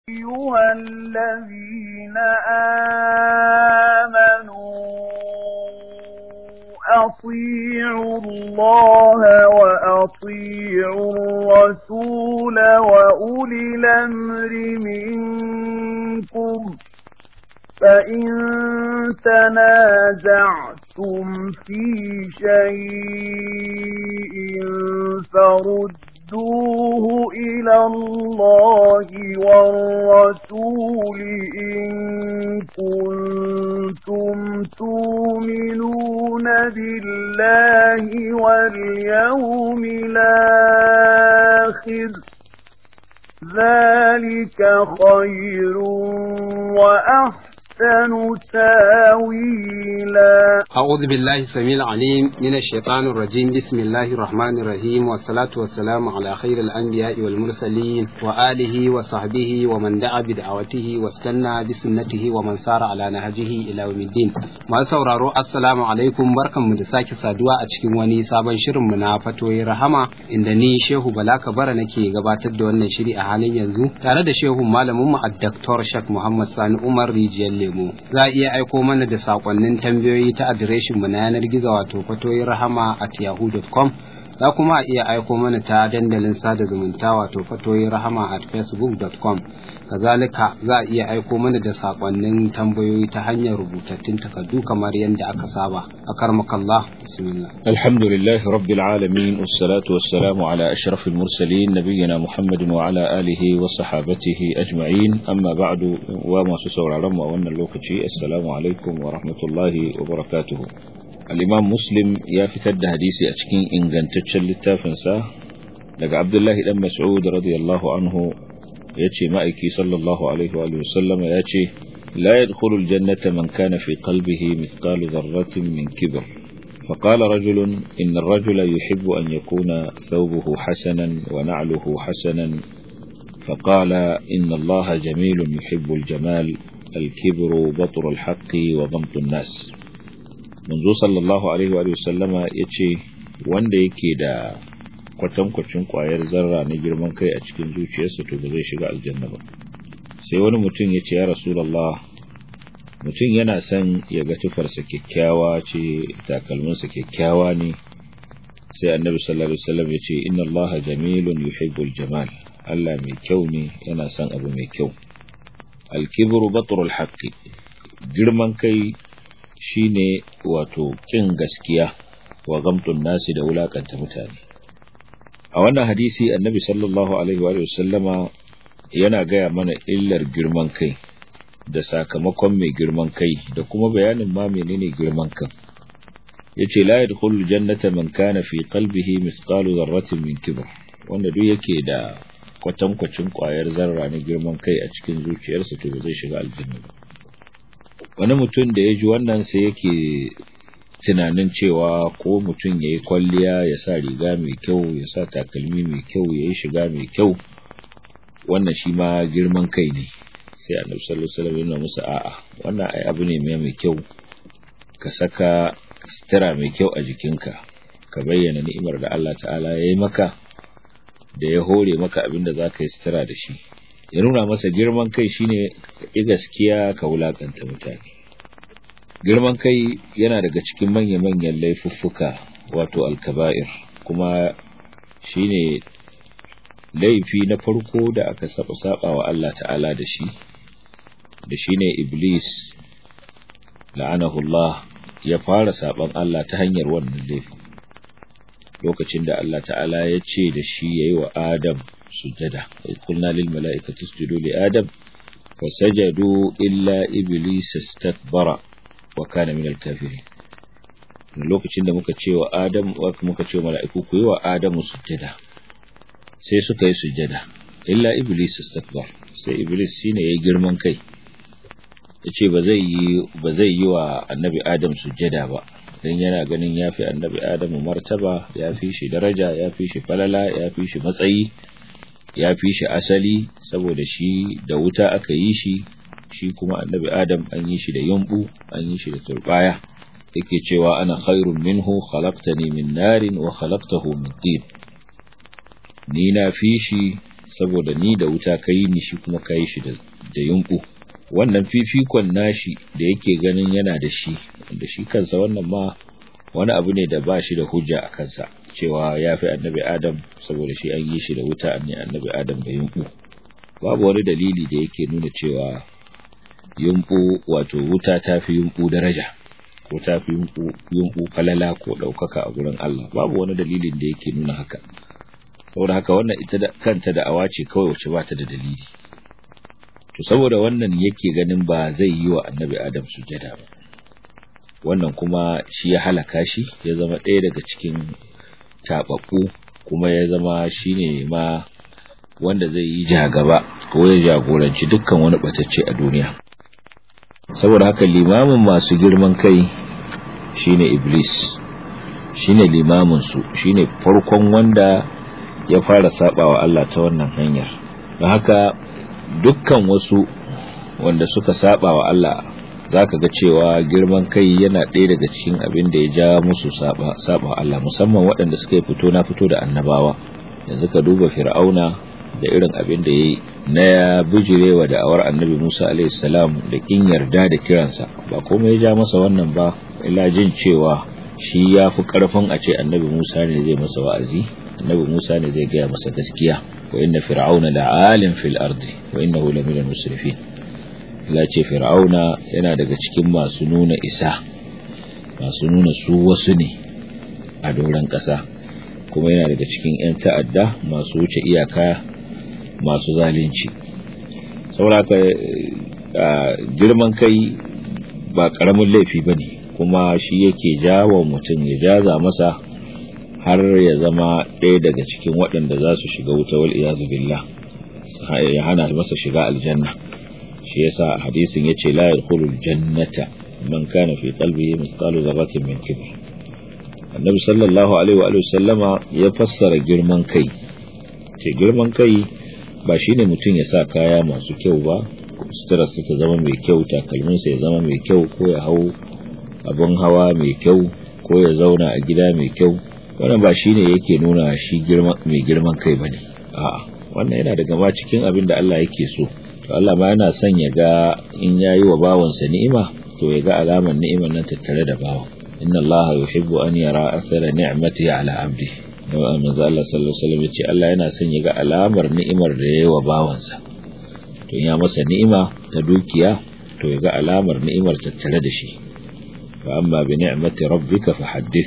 أيها الذين آمنوا أطيعوا الله وأطيعوا الرسول وأولي الأمر منكم فإن تنازعتم في شيء فردوه إلى الله والرسول إن كنتم تؤمنون بالله واليوم الآخر ذلك خير وأحسن تاويلا أعوذ بالله السميع العليم من الشيطان الرجيم بسم الله الرحمن الرحيم والصلاة والسلام على خير الأنبياء والمرسلين وآله وصحبه ومن دعا بدعوته واستنى بسنته ومن سار على نهجه إلى يوم الدين ما sauraro assalamu alaikum barkanmu da sake saduwa a cikin wani sabon shirin mu na fatoyi rahama inda ni Shehu Bala Kabara nake gabatar da wannan shiri a halin yanzu tare da Shehu malamin mu Dr. Shak Muhammad Sani Umar Rijiyar Lemo za a iya aiko mana da sakonnin tambayoyi ta adireshin mu na yanar gizo wato fatoyi rahama at yahoo.com za kuma a iya aiko mana ta dandalin sada zumunta wato fatoyi rahama at facebook.com kazalika za a iya aiko mana da sakonnin tambayoyi ta hanyar rubutattun takardu kamar yadda aka saba a karmakallah bismillah alhamdulillah rabbil alamin wassalatu wassalamu ala ashrafil mursalin nabiyina muhammadin wa ala alihi wa sahabatihi ajma'in amma ba'du wa masu sauraron mu a wannan lokaci assalamu alaikum wa rahmatullahi wa barakatuh al-imam muslim ya fitar da hadisi a cikin ingantaccen littafinsa daga abdullahi dan mas'ud radiyallahu anhu ya ce ma'aiki sallallahu alaihi wa sallam ya ce la yadkhulu aljannata man kana fi qalbihi mithqalu dharratin min kibr فقال رجل إن الرجل يحب أن يكون ثوبه حسنا ونعله حسنا فقال إن الله جميل يحب الجمال الكبر بطر الحق وضمط الناس منذ صلى الله عليه وآله وسلم يتشي وان يكي دا kwatankwacin kwayar zarra na girman kai a cikin zuciyarsa to ba zai shiga aljanna ba sai wani mutum ya ce ya rasulullah mutum yana son ya ga tufarsa kyakkyawa ce takalminsa kyakkyawa ne sai annabi sallallahu alaihi wasallam ya ce inna allaha jamilun yuhibbul jamal Allah mai kyau ne yana son abu mai kyau alkibru batrul haqqi girman kai shine wato kin gaskiya wa gamtun nasi da wulakanta mutane a wannan hadisi annabi sallallahu alaihi wa sallama yana gaya mana illar girman kai da sakamakon mai girman kai da kuma bayanin ma menene girman kan yace la yadkhulu jannata man kana fi qalbihi mithqalu dharratin min kibr wanda duk yake da kwatankwacin kwayar zarra na girman kai a cikin zuciyarsa to ba zai shiga aljanna ba wani mutum da ya ji wannan sai yake tunanin cewa ko mutum ya yi kwalliya ya sa riga mai kyau ya sa takalmi mai kyau ya yi shiga mai kyau wannan shi ma girman kai ne sai annabi sallallahu alaihi wasallam yana musu a'a wannan ai abu ne mai kyau ka saka sutura mai kyau a jikinka ka bayyana ni'imar da Allah ta'ala ya yi maka da ya hore maka abin da za ka yi sutura da shi ya nuna masa girman kai shine ka gaskiya ka wulakanta mutane girman kai yana daga cikin manya-manyan laifuffuka wato alkaba'ir kuma shine laifi na farko da aka saba saba wa Allah ta'ala da shi da shine iblis la'anahu Allah ya fara saban Allah ta hanyar wannan laifi lokacin da Allah ta'ala ya ce da shi yayi wa Adam sujada qulna lil mala'ikati isjudu li Adam fasajadu illa iblis istakbara wa kana min al-kafirin lokacin da muka ce wa Adam muka ce wa mala'iku ku yi wa Adamu sujada sai suka yi sujada illa iblis istakbar sai iblis shine yayi girman kai yace ba zai yi ba zai yi wa annabi Adam sujada ba dan yana ganin yafi annabi Adam martaba yafi shi daraja yafi shi falala yafi shi matsayi yafi shi asali saboda shi da wuta aka yi shi shi kuma annabi Adam an yi shi da yumbu an yi shi da turbaya yake cewa ana khairun minhu khalaqtani min narin wa khalaqtahu min tin ni na fi shi saboda ni da wuta kai ni shi kuma kai shi da da yunku wannan fifikon nashi da yake ganin yana da shi da shi kansa wannan ma wani abu ne da ba shi da hujja a kansa cewa ya fi annabi adam saboda shi an yi shi da wuta ne annabi adam da yunku babu wani dalili da yake nuna cewa yunku wato wuta ta fi yunku daraja ko ta fi yunku falala ko ɗaukaka a gurin Allah babu wani dalilin da yake nuna haka saboda haka wannan ita da kanta da awa ce kawai wacce ba ta da dalili to saboda wannan yake ganin ba zai yi wa annabi adam sujada ba wannan kuma shi ya halaka shi ya zama ɗaya daga cikin taɓaɓɓu kuma ya zama shine ma wanda zai yi jagaba ko ya jagoranci dukkan wani ɓatacce a duniya saboda haka limamin masu girman kai shine iblis shine limamin su shine farkon wanda ya fara sabawa Allah ta wannan hanyar don haka dukkan wasu wanda suka sabawa Allah zaka ga cewa girman kai yana ɗaya daga cikin abin da ya ja musu saba saba Allah musamman waɗanda suka fito na fito da annabawa yanzu ka duba fir'auna da irin abin da yayi na ya bijirewa da awar annabi Musa alaihi salam da kin yarda da kiransa ba komai ya ja masa wannan ba illa jin cewa shi ya fi karfin a ce annabi Musa ne zai masa wa'azi annabi Musa ne zai gaya masa gaskiya wa inna fir'auna la'alim fil ardi wa innahu lamina musrifin Allah ce fir'auna yana daga cikin masu nuna isa masu nuna su wasu ne a doron ƙasa kuma yana daga cikin 'yan ta'adda masu wuce iyaka masu zalunci sauraka girman kai ba ƙaramin laifi ba ne kuma shi yake jawo mutum ya jaza masa har ya zama ɗaya daga cikin waɗanda za su shiga wuta wal iyazu billah ya hana masa shiga aljanna shi yasa hadisin yace la yadkhulul jannata man kana fi qalbihi mithqalu dharratin min kibr annabi sallallahu alaihi wa sallama ya fassara girman kai ce girman kai ba shine mutum ya sa kaya masu kyau ba sutura ta zama mai kyau takalminsa ya zama mai kyau ko ya hau abin hawa mai kyau ko ya zauna a gida mai kyau wannan ba shine yake nuna shi mai girman kai bane a'a wannan yana daga ma cikin abin da Allah yake so to Allah ma yana son ya ga in yayi wa bawansa ni'ima to ya ga alamar ni'imar nan tattare da bawan inna Allah yuhibbu an yara athara ni'mati ala abdi da manzo Allah sallallahu alaihi wasallam yace Allah yana son ya ga alamar ni'imar da yayi wa bawansa to ya masa ni'ima ta dukiya to ya ga alamar ni'imar tattare da shi fa amma bi ni'mati rabbika fa haddith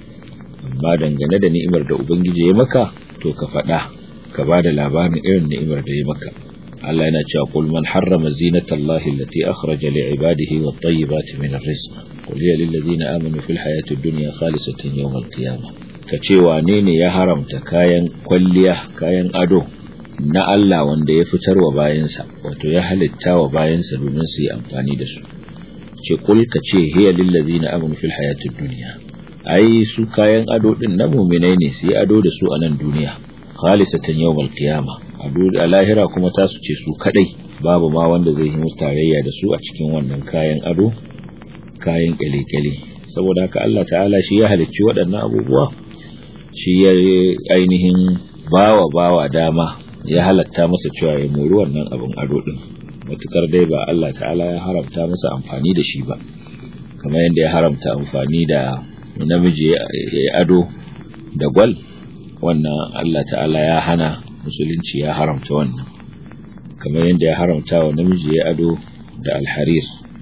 amma dangane da ni'imar da ubangiji ya maka to ka faɗa ka ba da labarin irin ni'imar da ya maka Allah yana cewa qul man harrama zinata Allahi allati akhraja li ibadihi wat tayyibati min ar-rizq qul hiya lil ladina amanu fil hayati ad-dunya khalisatan yawm al-qiyamah ka ce wane ne ya haramta kayan kwalliya kayan ado na Allah wanda ya fitar wa bayansa wato ya halitta wa bayansa domin su yi amfani da su ce kul ka ce hiya lil ladina amanu fil hayati ad-dunya ai su kayan ado din na mu'minai ne su yi ado da su a nan duniya khalisatan yawmal qiyama ado a lahira kuma ta su ce su kadai babu ma wanda zai yi musu tarayya da su a cikin wannan kayan ado kayan kyale-kyale saboda haka Allah ta'ala shi ya halicci waɗannan abubuwa shi ya ainihin bawa bawa dama ya halatta masa cewa ya mori wannan abin ado din matukar dai ba Allah ta'ala ya haramta masa amfani da shi ba kamar yadda ya haramta amfani da namiji ya yi ado da gwal wannan Allah ta'ala ya hana musulunci ya haramta wannan kamar yadda ya haramta wa namiji ya ado da alharir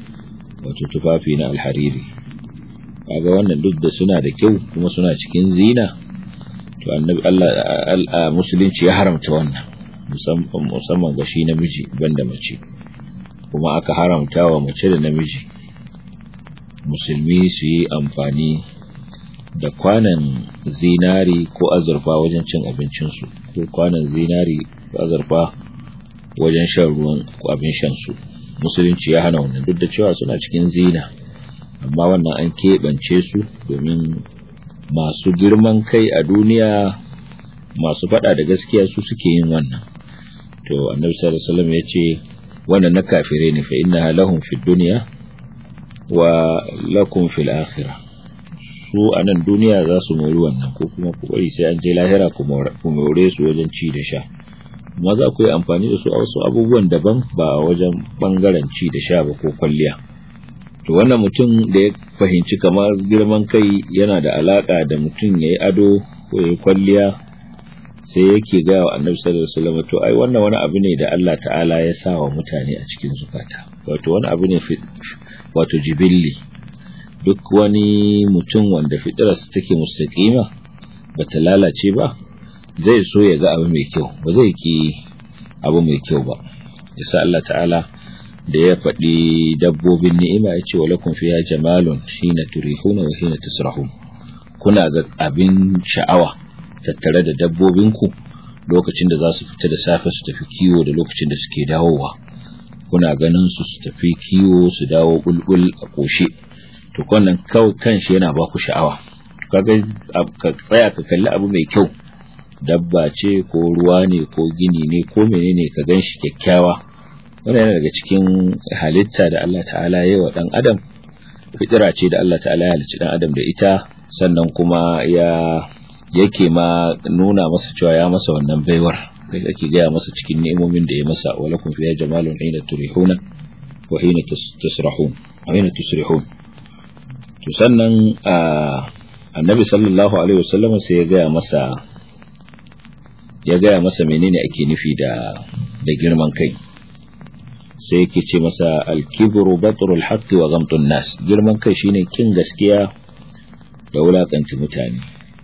wato tufafi na alhariri kaga wannan duk da suna da kyau kuma suna cikin zina to annabi Allah musulunci ya haramta wannan musamman ga shi namiji banda mace kuma aka haramta wa mace da namiji musulmi su yi amfani da kwanan zinari ko azurfa wajen cin abincinsu ko kwanan zinari ko azurfa wajen shan ruwan ko abin shansu musulunci ya hana wannan duk da cewa suna cikin zina amma wannan an keɓance su domin masu girman kai a duniya masu faɗa da gaskiya su suke yin wannan to annabi sallallahu alaihi wasallam ya ce wannan na kafire ne fa inna lahum fid dunya wa lakum fil akhirah su a nan duniya za su mori wannan ko kuma ku bari sai an je lahira ku more su wajen ci da sha amma za ku yi amfani da su a wasu abubuwan daban ba a wajen bangaren ci da sha ba ko kwalliya to wannan mutum da ya fahimci kamar girman kai yana da alaka da mutum ya yi ado ko ya yi kwalliya sai yake gaya wa annabi sallallahu alaihi wasallam to ai wannan wani abu ne da Allah ta'ala ya sa wa mutane a cikin zukata wato wani abu ne wato jibilli duk wani mutum wanda fitirarsa take mustaqima bata lalace ba zai so ya ga abu mai kyau ba zai ki abu mai kyau ba yasa Allah ta'ala da ya faɗi dabbobin ni'ima ya ce walakum fiha jamalun hina turihuna wa hina tasrahun kuna ga abin sha'awa tattare da dabbobinku lokacin da za su fita da safe su tafi kiwo da lokacin da suke dawowa kuna ganin su su tafi kiwo su dawo bulbul a koshe to wannan kawai kanshi yana ba ku sha'awa kaga ka tsaya ka kalli abu mai kyau dabba ce ko ruwa ne ko gini ne ko menene ka gan shi kyakkyawa wannan yana daga cikin halitta da Allah ta'ala ya wa dan adam fitira ce da Allah ta'ala ya halicci dan adam da ita sannan kuma ya yake ma nuna masa cewa ya masa wannan baiwar da yake gaya masa cikin ni'imomin da ya masa walakum fiha jamalun hina turihuna wa hina tasrahun wa hina tusrihun to sannan annabi sallallahu alaihi wasallam sai ya gaya masa ya gaya masa menene ake nufi da da girman kai sai yake ce masa al-kibru batrul haqqi wa ghamtun nas girman kai shine kin gaskiya da wulakanci mutane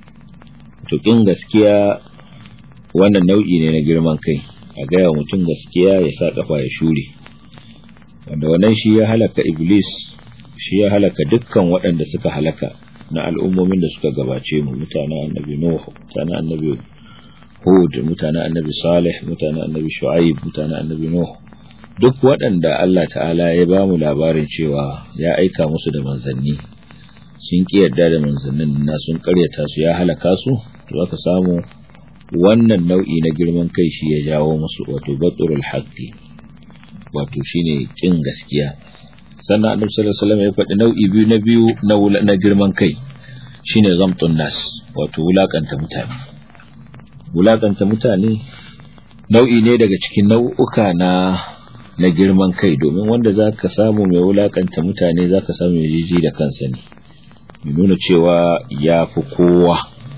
to kin gaskiya wannan nau'i ne na girman kai a gaya mutum gaskiya ya sa kafa ya shure wanda wannan shi ya halaka iblis shi ya halaka dukkan waɗanda suka halaka na al'ummomin da suka gabace mu mutanen annabi nuh mutanen annabi hud mutanen annabi salih mutanen annabi shu'aib mutanen annabi nuh duk waɗanda Allah ta'ala ya ba mu labarin cewa ya aika musu da manzanni sun ƙi yarda da manzannin na sun ƙaryata su ya halaka su to aka samu wannan nau'i na girman kai shi ya jawo musu wato baturul haqqi wato shine kin gaskiya sannan annabi sallallahu alaihi wasallam ya faɗi nau'i biyu na biyu na na girman kai shine zamtun nas wato wulakanta mutane wulakanta mutane nau'i ne daga cikin nau'uka na na girman kai domin wanda zaka samu mai wulakanta mutane zaka samu mai jiji da kansa ne ya nuna cewa ya fi kowa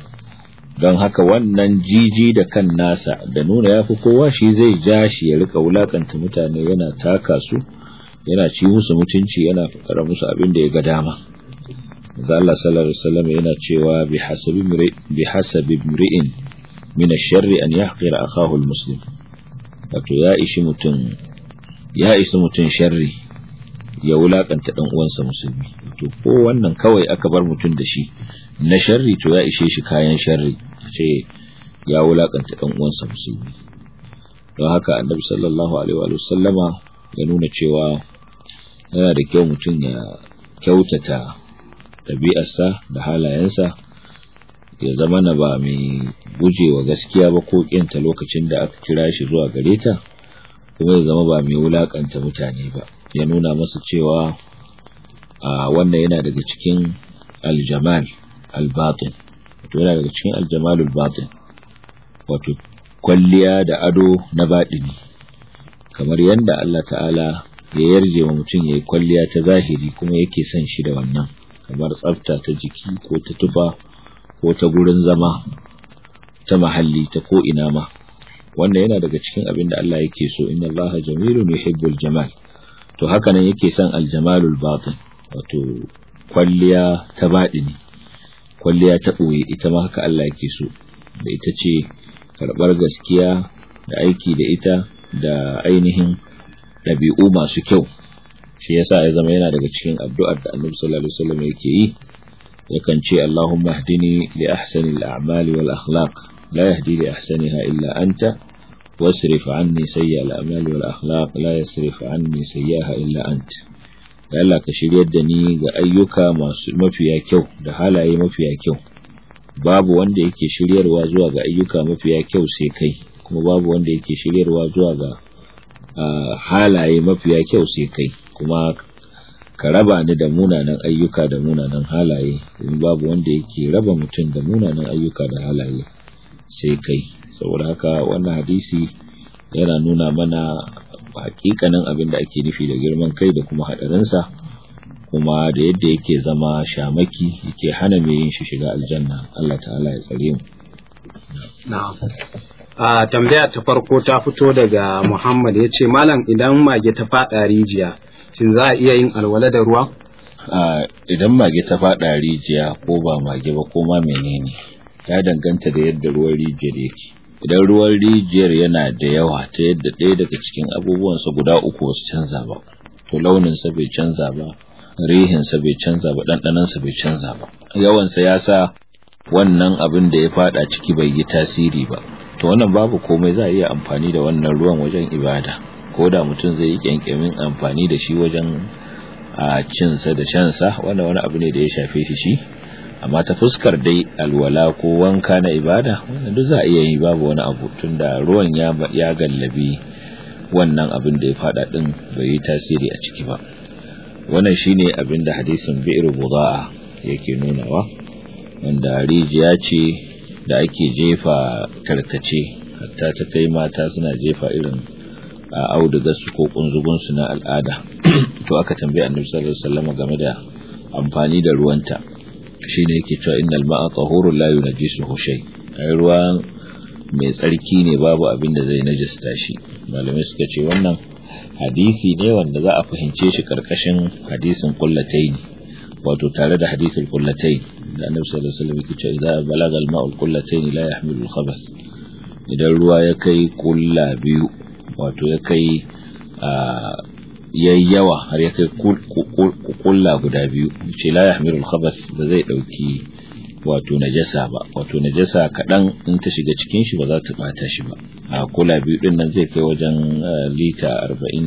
don haka wannan jiji da kan nasa da nuna ya fi kowa shi zai ja shi ya rika wulakanta mutane yana taka su yana ci musu mutunci yana fara musu abin da ya ga dama ga Allah sallallahu alaihi wasallam yana cewa bi hasabi bi hasabi mri'in min ash-sharri an yahqira akahu al-muslim wato ya ishi mutum ya ishi mutum sharri ya wulakanta dan uwansa musulmi to ko wannan kawai aka bar mutum da shi na sharri to ya ishe shi kayan sharri ce ya wulakanta dan uwansa musulmi don haka annabi sallallahu alaihi wa sallama ya nuna cewa yana da kyau mutum ya kyautata ɗabi'arsa da halayensa ya zama na ba mai gujewa gaskiya ba ko kinta lokacin da aka kira shi zuwa gare ta kuma ya zama ba mai wulakanta mutane ba ya nuna masa cewa a wannan yana daga cikin aljamal albatin wato yana daga cikin aljamalul batin wato kwalliya da ado na baɗini kamar yadda Allah ta'ala ya yarje wa mutum ya yi kwalliya ta zahiri kuma yake son shi da wannan kamar tsafta ta jiki ko ta tufa ko ta gurin zama ta mahalli ta ko ina ma wannan yana daga cikin abin da Allah yake so inna Allah jamilun yuhibbul jamal to haka nan yake son aljamalul batin wato kwalliya ta baɗini kwalliya ta ɓoye ita ma haka Allah yake so da ita ce karɓar gaskiya da aiki da ita da ainihin ɗabi'u masu kyau shi yasa ya zama yana daga cikin addu'ar da annabi sallallahu alaihi wasallam yake yi yakan ce Allahumma hdini li ahsani al-a'mali wal akhlaq la yahdi li ahsaniha illa anta wasrif anni sayyi al-a'mali wal akhlaq la yasrif anni sayyaha illa anta ya Allah ka shiryar da ni ga ayyuka masu mafiya kyau da halaye mafiya kyau babu wanda yake shiryarwa zuwa ga ayyuka mafiya kyau sai kai kuma babu wanda yake shiryarwa zuwa ga halaye mafiya kyau sai kai kuma ka raba ni da munanan ayyuka da munanan halaye domin babu wanda yake raba mutum da munanan ayyuka da halaye sai kai saboda haka wannan hadisi yana nuna mana hakikanin abin da ake nufi da girman kai da kuma hadarinsa kuma da yadda yake zama shamaki yake hana mai yin shi shiga aljanna Allah ta'ala ya tsare mu na'am a tambaya ta farko ta fito daga Muhammad ya ce malam idan mage ta fada rijiya shin za a iya yin alwala da ruwa idan mage ta fada rijiya ko ba mage ba ko ma menene ya danganta da yadda ruwan rijiyar yake idan ruwan rijiyar yana da yawa ta yadda ɗaya daga cikin abubuwansa guda uku wasu canza ba to launinsa bai canza ba rihinsa bai canza ba ɗanɗanansa bai canza ba yawansa ya sa wannan abin da ya fada ciki bai yi tasiri ba to wannan babu komai za a iya amfani da wannan ruwan wajen ibada ko da mutum zai yi kyankyamin amfani da shi wajen a cinsa da shansa wannan wani abu ne da ya shafe shi shi amma ta fuskar dai alwala ko wanka na ibada wannan duk za a iya yi babu wani abu tunda ruwan ya ya gallabi wannan abin da ya fada din bai yi tasiri a ciki ba wannan shine abin da hadisin bi'r budaa yake nunawa wanda rijiya ce da ake jefa tarkace hatta ta kai mata suna jefa irin a audugarsu ko kunzugunsu na al'ada to aka tambaye annabi sallallahu alaihi wasallam game da amfani da ruwanta shine yake cewa innal ma'a tahurun la yunajjisuhu shay ai ruwa mai tsarki ne babu abin da zai najista shi malamai suka ce wannan hadisi ne wanda za a fahimce shi karkashin hadisin kullatayn wato tare da hadisin kullatayn da annabi sallallahu alaihi wasallam yake cewa idza balaga al-ma'u al-qullatayn la yahmilu al-khabath idan ruwa ya kai kulla biyu wato ya kai yayi yawa har ya kai kulla guda biyu ce la yahmilu al-khabath ba zai dauki wato najasa ba wato najasa kadan in ta shiga cikin shi ba za ta bata shi ba a kula biyu din nan zai kai wajen lita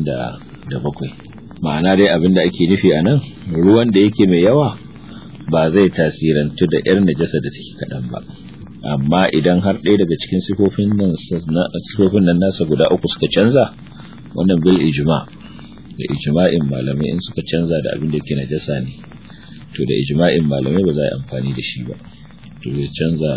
47 ma'ana dai abin da ake nufi a nan ruwan da yake mai yawa ba zai tasirantu da yar najasa da take kadan ba amma idan har ɗaya daga cikin sifofin nan sifofin nan nasa guda uku suka canza wannan bil ijma da ijma'in malamai in suka canza da abin da yake najasa ne to da ijma'in malamai ba za a yi amfani da shi ba to ya canza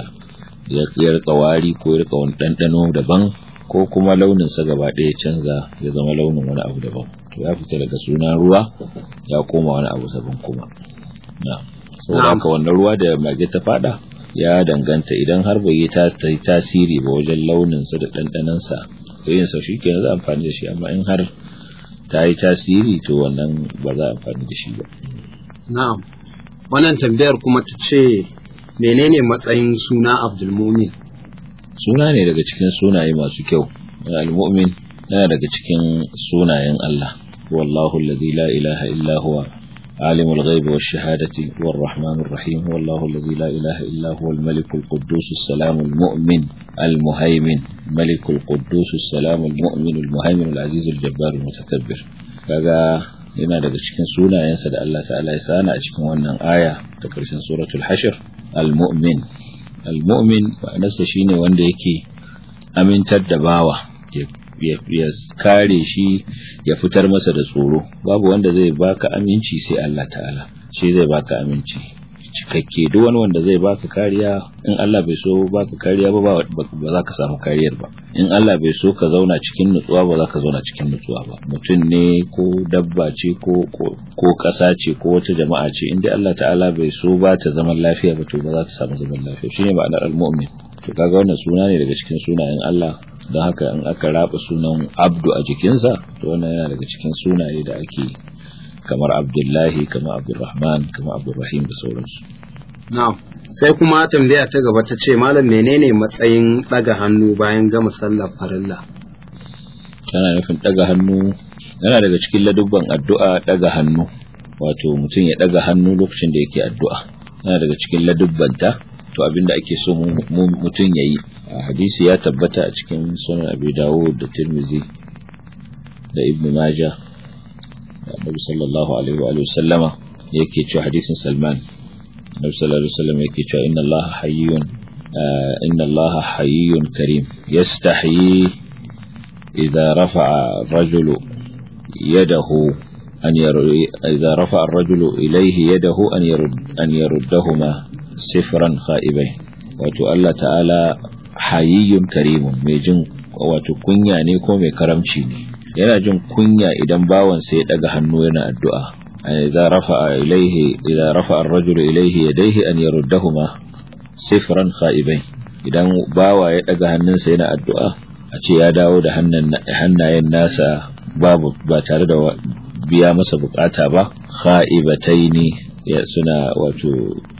ya rika wari ko ya rika wani ɗanɗano daban ko kuma launin sa gaba ɗaya canza ya zama launin wani abu daban to ya fita daga sunan ruwa ya koma wani abu sabon kuma na saboda haka wannan ruwa da mage ta fada ya danganta idan har bai yi tasiri ba wajen launin sa da ɗanɗanon sa yin sa shi kenan za a amfani da shi amma in har ta yi tasiri to wannan ba za a amfani da shi ba na'am wannan tambayar kuma ta ce menene matsayin suna abdulmumin suna ne daga cikin sunaye masu kyau al-mu'min yana daga cikin sunayen Allah wallahu alladhi la ilaha illa huwa عالم الغيب والشهادة هو الرحمن الرحيم هو الله الذي لا إله إلا هو الملك القدوس السلام المؤمن المهيمن ملك القدوس السلام المؤمن المهيمن العزيز الجبار المتكبر kaga yana daga cikin sunayensa da Allah ta'ala ya sana a cikin wannan aya ta karshen suratul hashr al-mu'min al-mu'min ma'anarsa shine wanda yake amintar da bawa ya kare shi ya fitar masa da tsoro babu wanda zai baka aminci sai Allah ta'ala shi zai baka aminci cikakke duk wani wanda zai baka kariya in Allah bai so baka kariya ba ba za ka samu kariyar ba in Allah bai so ka zauna cikin nutsuwa ba za ka zauna cikin nutsuwa ba mutum ne ko dabba ce ko ko ƙasa ce ko wata jama'a ce in dai Allah ta'ala bai so ba ta zaman lafiya ba to ba za ta samu zaman lafiya shine ma'anar al-mu'min to kaga wannan suna ne daga cikin sunayen Allah don haka in aka raba sunan abdu a jikinsa to wannan yana daga cikin sunaye da ake kamar abdullahi kamar abdurrahman kamar abdurrahim da sauransu na'am sai kuma tambaya ta gaba ta ce malam menene matsayin daga hannu bayan gama sallar farilla tana nufin daga hannu yana daga cikin ladubban addu'a daga hannu wato mutum ya daga hannu lokacin da yake addu'a yana daga cikin ladubbanta to abinda ake so mutum ya yi hadisi ya tabbata a cikin sunan abi dawud da tirmizi da ibn majah da annabi sallallahu alaihi wa sallama yake cewa hadisin salman annabi sallallahu alaihi wasallam yake cewa inna allaha hayyun inna allaha hayyun karim yastahyi idza rafa'a ar-rajulu yadahu an idza rafa'a ar-rajulu ilayhi yadahu an yarud an yaruddahuma sifran kha'ibain wato Allah ta'ala hayyun karimun mai jin wato kunya ne ko mai karamci ne yana jin kunya idan bawansa ya daga hannu yana addu'a idza rafa'a ilayhi idza rafa'a ar-rajulu ilayhi yadayhi an yaruddahuma sifran kha'ibain idan bawa ya daga hannunsa yana addu'a a ce ya dawo da hannayen nasa babu ba tare da biya masa bukata ba kha'ibataini ya suna wato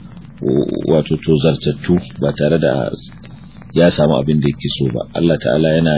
wato tozartattu ba tare da ya samu abin da yake so ba Allah ta'ala yana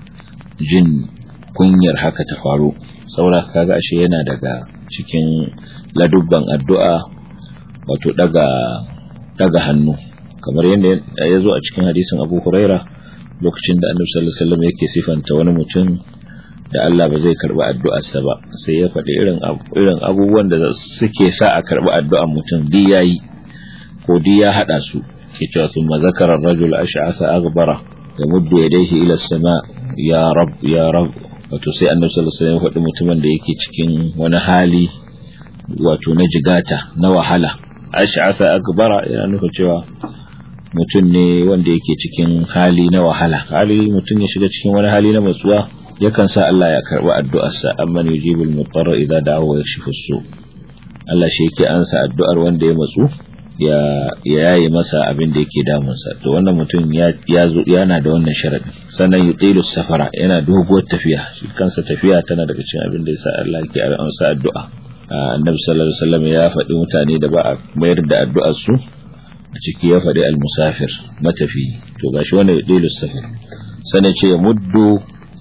jin kunyar haka ta faru saboda kaga ashe yana daga cikin ladubban addu'a wato daga daga hannu kamar yadda ya zo a cikin hadisin Abu Huraira lokacin da Annabi sallallahu alaihi wasallam yake sifanta wani mutum da Allah ba zai karbi addu'arsa ba sai ya faɗi irin irin abubuwan da suke sa a karbi addu'ar mutum di yayi ko di ya hada su ke cewa sun mazakara rajul ash'asa aghbara yamuddu yadayhi ila as-sama ya rab ya rab wato sai Annabi sallallahu alaihi wasallam ya faɗi mutumin da yake cikin wani hali wato na jigata na wahala ash'asa aghbara yana nufin cewa mutum ne wanda yake cikin hali na wahala hali mutum ya shiga cikin wani hali na matsuwa yakan sa Allah ya karbi addu'arsa amman yujibul mutarra idza da'a wa yakshifu su Allah shi yake ansa addu'ar wanda ya matsu ya yayi masa abin da yake damunsa to wannan mutum ya zo yana da wannan sharadi sannan yutilu safara yana doguwar tafiya shi kansa tafiya tana daga cikin abin da yasa Allah yake ansa addu'a annabi sallallahu alaihi wasallam ya faɗi mutane da ba a mayar da addu'ar su a ciki ya faɗi al-musafir matafi to gashi wannan yutilu safar sannan ce ya muddu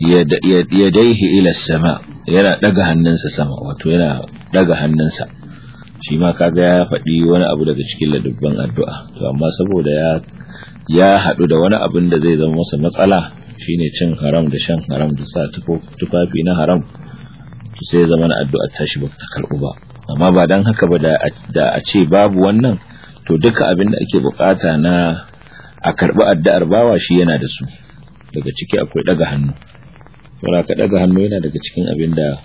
yadaihi ila sama yana daga hannunsa sama wato yana daga hannunsa shi ma kaga ya faɗi wani abu daga cikin ladubban addu'a to amma saboda ya ya haɗu da wani abin da zai zama masa matsala shine cin haram da shan haram da sa tufafi na haram to sai zama na addu'a tashi ba ta karɓu ba amma ba dan haka ba da a ce babu wannan to duka abin da ake bukata na a karɓi addu'ar bawa shi yana da su daga ciki akwai daga hannu saboda ka daga hannu yana daga cikin abin da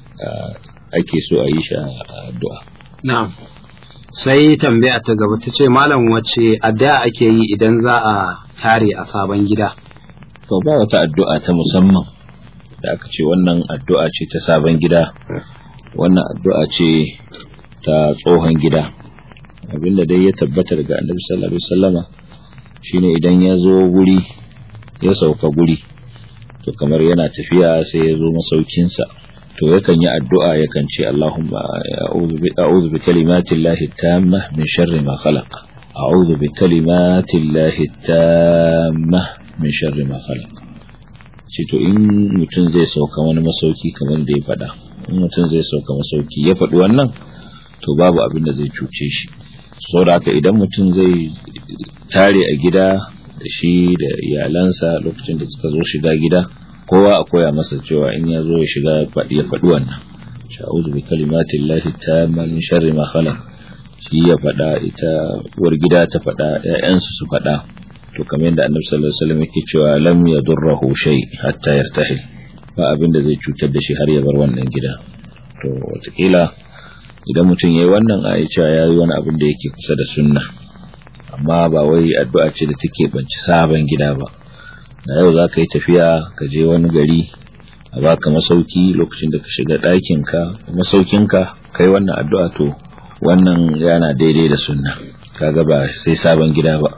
ake so a yi shi a addu'a na'am sai tambaya ta gaba ta ce malam wace addu'a ake yi idan za a tare a sabon gida to ba wata addu'a ta musamman da aka ce wannan addu'a ce ta sabon gida wannan addu'a ce ta tsohon gida abinda dai ya tabbata daga annabi sallallahu alaihi wasallama shine idan ya zo guri ya sauka guri to kamar yana tafiya sai ya zo masaukinsa to yakan yi addu'a yakan ce Allahumma a'udhu bi kalimati llahi tamma min sharri ma khalaq a'udhu bi kalimati llahi tamma min sharri ma khalaq ce to in mutum zai sauka wani masauki kamar da ya faɗa in mutum zai sauka masauki ya faɗi wannan to babu abin da zai cuce shi saboda haka idan mutum zai tare a gida da shi da iyalansa lokacin da suka zo shiga gida kowa a koya masa cewa in ya zo ya shiga ya faɗi wannan sha'uzu bi kalimatin lahi ta min sharri ma khalaq shi ya faɗa ita uwar gida ta faɗa ƴaƴansu su faɗa to kamar yadda annabi sallallahu alaihi wasallam yake cewa lam yadurruhu shay hatta yartahil ba abin da zai cutar da shi har ya bar wannan gida to wataƙila idan mutum yayi wannan a cewa yayi wani abin da yake kusa da sunna amma ba wai addu'a ce da take banci sabon gida ba da yau za ka yi tafiya ka je wani gari a baka masauki lokacin da ka shiga ɗakinka masaukinka kai wannan addu'a to wannan yana daidai da sunna kaga ba sai sabon gida ba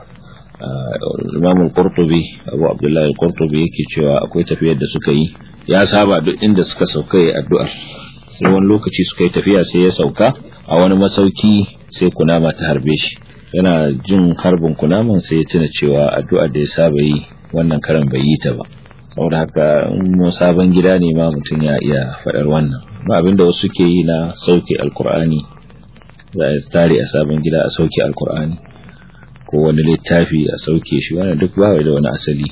Imam al-Qurtubi Abu Abdullah al-Qurtubi yake cewa akwai tafiyar da suka yi ya saba duk inda suka sauka yi addu'ar sai wani lokaci suka yi tafiya sai ya sauka a wani masauki sai kunama ta harbe shi yana jin harbin kunaman sai ya tuna cewa addu'ar da ya saba yi wannan karan bai yi ta ba saboda haka mu sabon gida ne ma mutum ya iya faɗar wannan ba abinda wasu ke yi na sauke alkur'ani za a tare a sabon gida a sauke alkur'ani ko wani littafi a sauke shi wannan duk ba da wani asali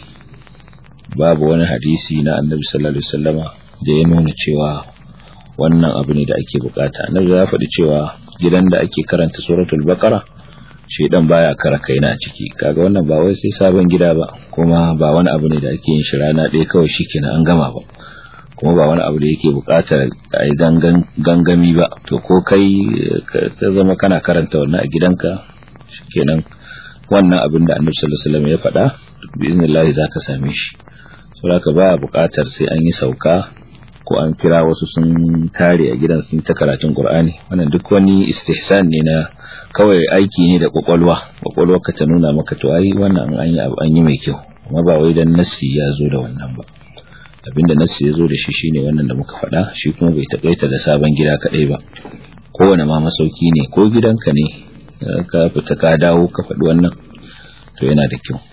babu wani hadisi na annabi sallallahu alaihi wasallama da ya nuna cewa wannan abu ne da ake bukata annabi ya faɗi cewa gidan da ake karanta suratul baqara shedan baya kara kaina a ciki kaga wannan ba wai sai sabon gida ba kuma ba wani abu ne da ake yin shi rana ɗaya kawai shikenan an gama ba kuma ba wani abu da yake buƙatar a yi gangami ba to ko kai ka zama kana karanta wannan a gidanka shikenan wannan abin da annabi sallallahu alaihi wasallam ya faɗa bi iznillahi zaka same shi saboda ba buƙatar sai an yi sauka ko an kira wasu sun tare a gidan sun ta karatun Qur'ani wannan duk wani istihsan ne na kawai aiki ne da kwakwalwa kwakwalwa ka ta nuna maka to ai wannan an yi an yi mai kyau amma ba wai dan nassi ya zo da wannan ba abinda nassi ya zo da shi shine wannan da muka faɗa shi kuma bai takaita ga sabon gida kadai ba kowane ma masauki ne ko gidanka ne ka fita ka dawo ka faɗi wannan to yana da kyau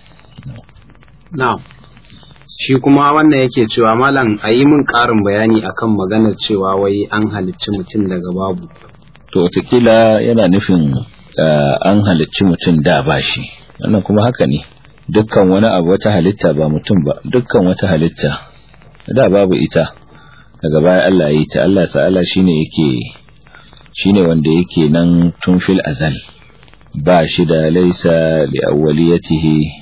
na'am shi kuma wannan yake cewa malam a yi min ƙarin bayani akan maganar cewa wai an halicci mutum daga babu to watakila yana nufin an halicci mutum da ba shi wannan kuma haka ne dukkan wani abu wata halitta ba mutum ba dukkan wata halitta da babu ita daga baya Allah ya yi ta Allah ta'ala shine yake shine wanda yake nan tun fil azal ba shi da laisa li awwaliyatihi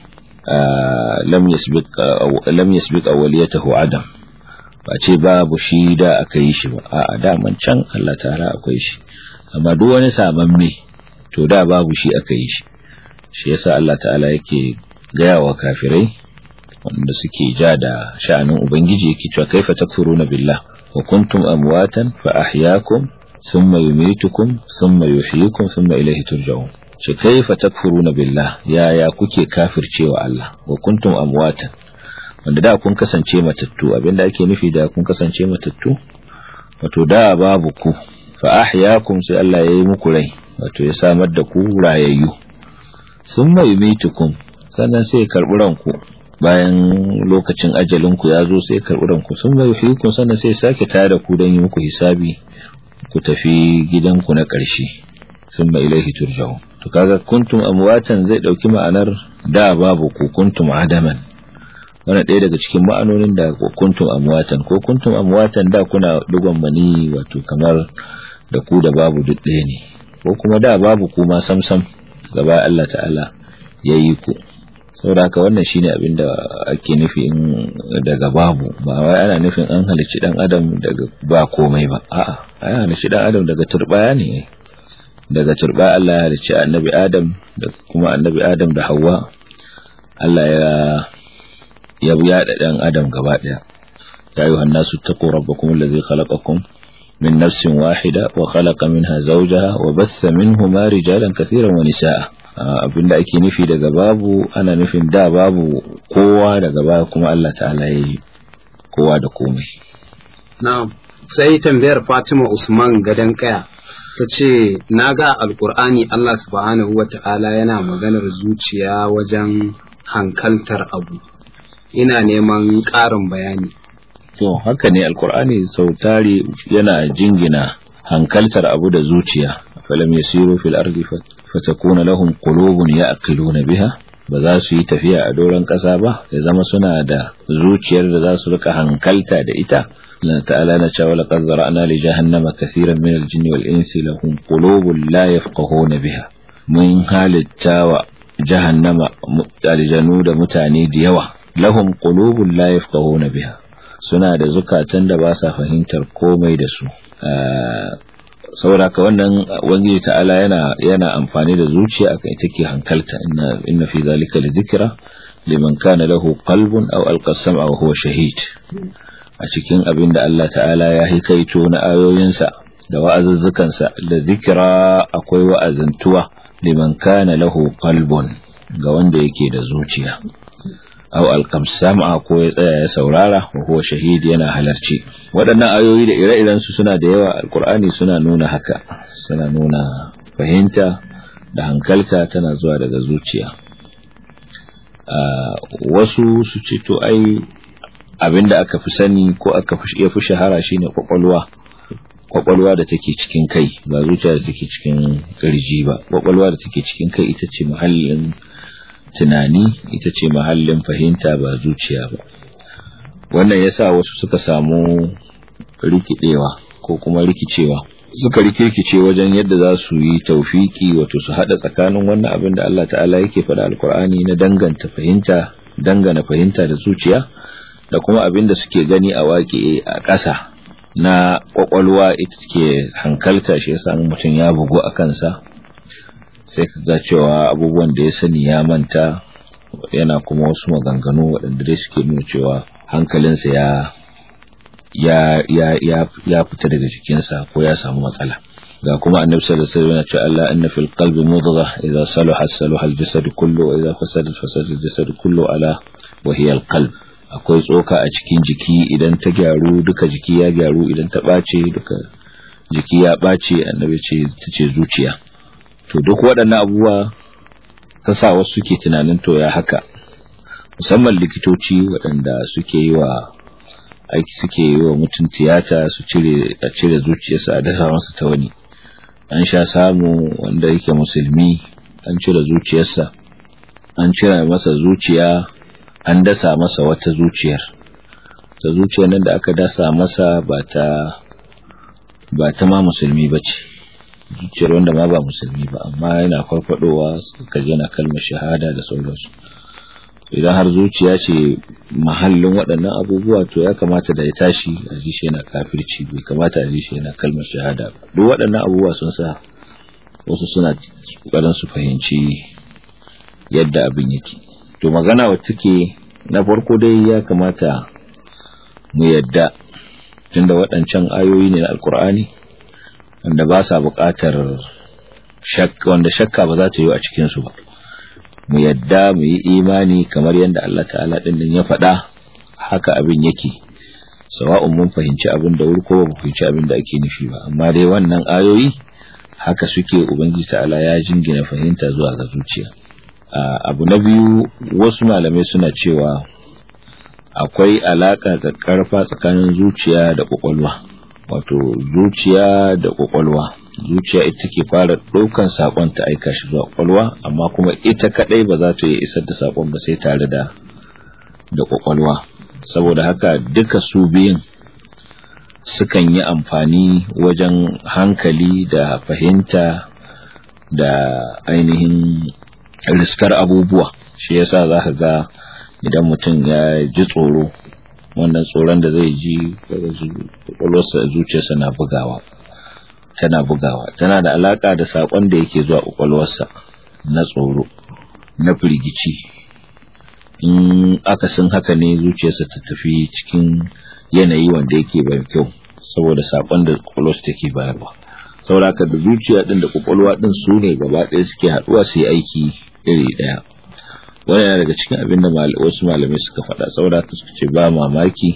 lam yasbiq lam yasbiq awwaliyatahu adam ba ce babu shi da aka yi shi ba a'a da man can Allah ta'ala akwai shi amma duk wani samamme to da babu shi aka yi shi shi yasa Allah ta'ala yake gaya wa kafirai wanda suke ja da sha'anin ubangiji yake cewa kaifa takfuruna billah wa kuntum amwatan fa ahyaakum thumma yumitukum thumma yuhyikum thumma ilayhi turja'un shi kaifa takfuruna billah yaya kuke kafircewa Allah wa kuntum amwatan wanda da kun kasance matattu abinda ake nufi da kun kasance matattu wato da babu ku fa ahyaakum sai Allah yayi muku rai wato ya samar da ku rayayyu thumma yumitukum sannan sai ya karbi ranku bayan lokacin ajalin ku ya zo sai ya karbi ranku thumma yuhyikum sannan sai ya sake tare da ku don yi muku hisabi ku tafi gidanku na ƙarshe thumma ilaihi turja'un to kaga kuntum amwatan zai dauki ma'anar da babu ku kuntum adaman wannan ɗaya daga cikin ma'anonin da kuntum amwatan ko kuntum amwatan da kuna dugon mani wato kamar da ku da babu duk ɗaya ne ko kuma da babu ku ma samsam gaba Allah ta'ala yayi ku saboda haka wannan shine abin da ake nufi in daga babu ba wai ana nufin an halicci dan adam daga ba komai ba a'a an halicci dan adam daga turbaya ne daga turba Allah ya halicci annabi Adam da kuma annabi Adam da Hawwa Allah ya ya yada dan Adam gaba daya ya ayyuhan nasu taqu rabbakum alladhi khalaqakum min nafsin wahida wa khalaqa minha zawjaha wa bassa minhuma rijalan katiran wa nisaa abinda ake nufi daga babu ana nufin da babu kowa daga baya kuma Allah ta'ala yayi kowa da komai na'am sai tambayar Fatima Usman gadan kaya ta ce na ga alkur'ani Allah subhanahu wa ta'ala yana maganar zuciya wajen hankaltar abu ina neman ƙarin bayani to haka ne alkur'ani sau tari yana jingina hankaltar abu da zuciya falam yasiru fil ardi fatakuna lahum qulubun ya'qiluna biha ba za su yi tafiya a doron ƙasa ba ya zama suna da zuciyar da za su rika hankalta da ita Allah ta'ala na cewa laqad zara'na li jahannama kathiran min al-jinni wal insi lahum qulubun la yafqahuna biha mun halitta wa jahannama aljanu da mutane da yawa lahum qulubun la yafqahuna biha suna da zukatan da ba sa fahimtar komai da su saboda ka wannan ubangiji ta'ala yana yana amfani da zuciya akai take hankalta inna inna fi zalika la dhikra liman kana lahu qalbun aw alqa sam'a wa huwa shahid a cikin abin da Allah ta'ala ya hikaito na ayoyinsa da wa'azuzzukansa da zikira akwai wa'azantuwa liman kana lahu qalbun ga wanda yake da zuciya aw alqamsama ko ya tsaya ya saurara wa huwa shahid yana halarci waɗannan ayoyi da ire-iren su suna da yawa alqur'ani suna nuna haka suna nuna fahimta da hankalta tana zuwa daga zuciya wasu su ce to ai abinda aka fi sani ko aka fi fi shahara shine kwakwalwa kwakwalwa da take cikin kai ba zuciya da take cikin kirji ba kwakwalwa da take cikin kai ita ce muhallin tunani ita ce mahallin fahimta ba zuciya ba wannan yasa wasu suka samu rikidewa ko kuma rikicewa suka rikirkice wajen yadda za su yi taufiki wato su hada tsakanin wannan abin da Allah ta'ala yake faɗa alkur'ani na danganta fahimta dangana fahimta da zuciya da kuma abin da suke gani a waƙe a ƙasa na ƙwaƙwalwa ita ke hankalta shi yasa mutum ya bugu a kansa sai ka ga cewa abubuwan da ya sani ya manta yana kuma wasu maganganu waɗanda dai suke nuna cewa hankalinsa ya ya ya ya ya fita daga jikinsa ko ya samu matsala ga kuma annabi sallallahu alaihi wasallam ya ce Allah inna fil qalbi mudghah idza salaha salaha al jasad kullu wa idza fasada fasada al jasad kullu ala wa hiya al qalb akwai tsoka a cikin jiki idan ta gyaru duka jiki ya gyaru idan ta bace duka jiki ya bace annabi ce tace zuciya to duk waɗannan abubuwa ta sa wasu suke tunanin to ya haka musamman likitoci waɗanda suke yi wa aiki suke yi wa mutum tiyata su cire a cire zuciyarsa a dasa masa ta wani an sha samu wanda yake musulmi an cire zuciyarsa an cire masa zuciya an dasa masa wata zuciyar ta zuciyar nan da aka dasa masa ba ta ba ta ma musulmi ba ce zuciyar wanda ma ba musulmi ba amma yana farfadowa suka yana kalmar shahada da sauransu idan har zuciya ce mahallin waɗannan abubuwa to ya kamata da ya tashi a ji shi yana kafirci bai kamata a ji shi yana kalmar shahada duk waɗannan abubuwa sun sa wasu suna ƙoƙarin su fahimci yadda abin yake to magana wacce take na farko dai ya kamata mu yadda tunda waɗancan ayoyi ne na alkur'ani wanda ba sa buƙatar shakka wanda shakka ba za ta yi a cikinsu ba mu yadda mu yi imani kamar yadda Allah ta'ala ɗin nan ya faɗa haka abin yake sawa'un mun fahimci abin da wuri ko ba mu fahimci abin da ake nufi ba amma dai wannan ayoyi haka suke ubangiji ta'ala ya jingina fahimta zuwa ga zuciya abu na biyu wasu malamai suna cewa akwai alaka ga karfa tsakanin zuciya da kwakwalwa wato zuciya da kwakwalwa zuciya ita ke fara ɗaukan sakon ta aika shi zuwa kwakwalwa amma kuma ita kadai ba za ta yi isar da sakon ba sai tare da da kwakwalwa saboda haka duka su biyun sukan yi amfani wajen hankali da fahimta da ainihin riskar abubuwa shi yasa za ka ga idan mutum ya ji tsoro wannan tsoron da zai ji kwakwalwarsa zuciyarsa na bugawa tana bugawa tana da alaka da sakon da yake zuwa kwakwalwarsa na tsoro na firgici in akasin haka ne zuciyarsa ta tafi cikin yanayi wanda yake bai kyau saboda sakon da kwakwalwarsa take bayarwa saboda haka da zuciya din da kwakwalwa din su ne gaba ɗaya suke haɗuwa su yi aiki iri ɗaya wani yana daga cikin abin da wasu malamai suka faɗa saboda haka suka ce ba mamaki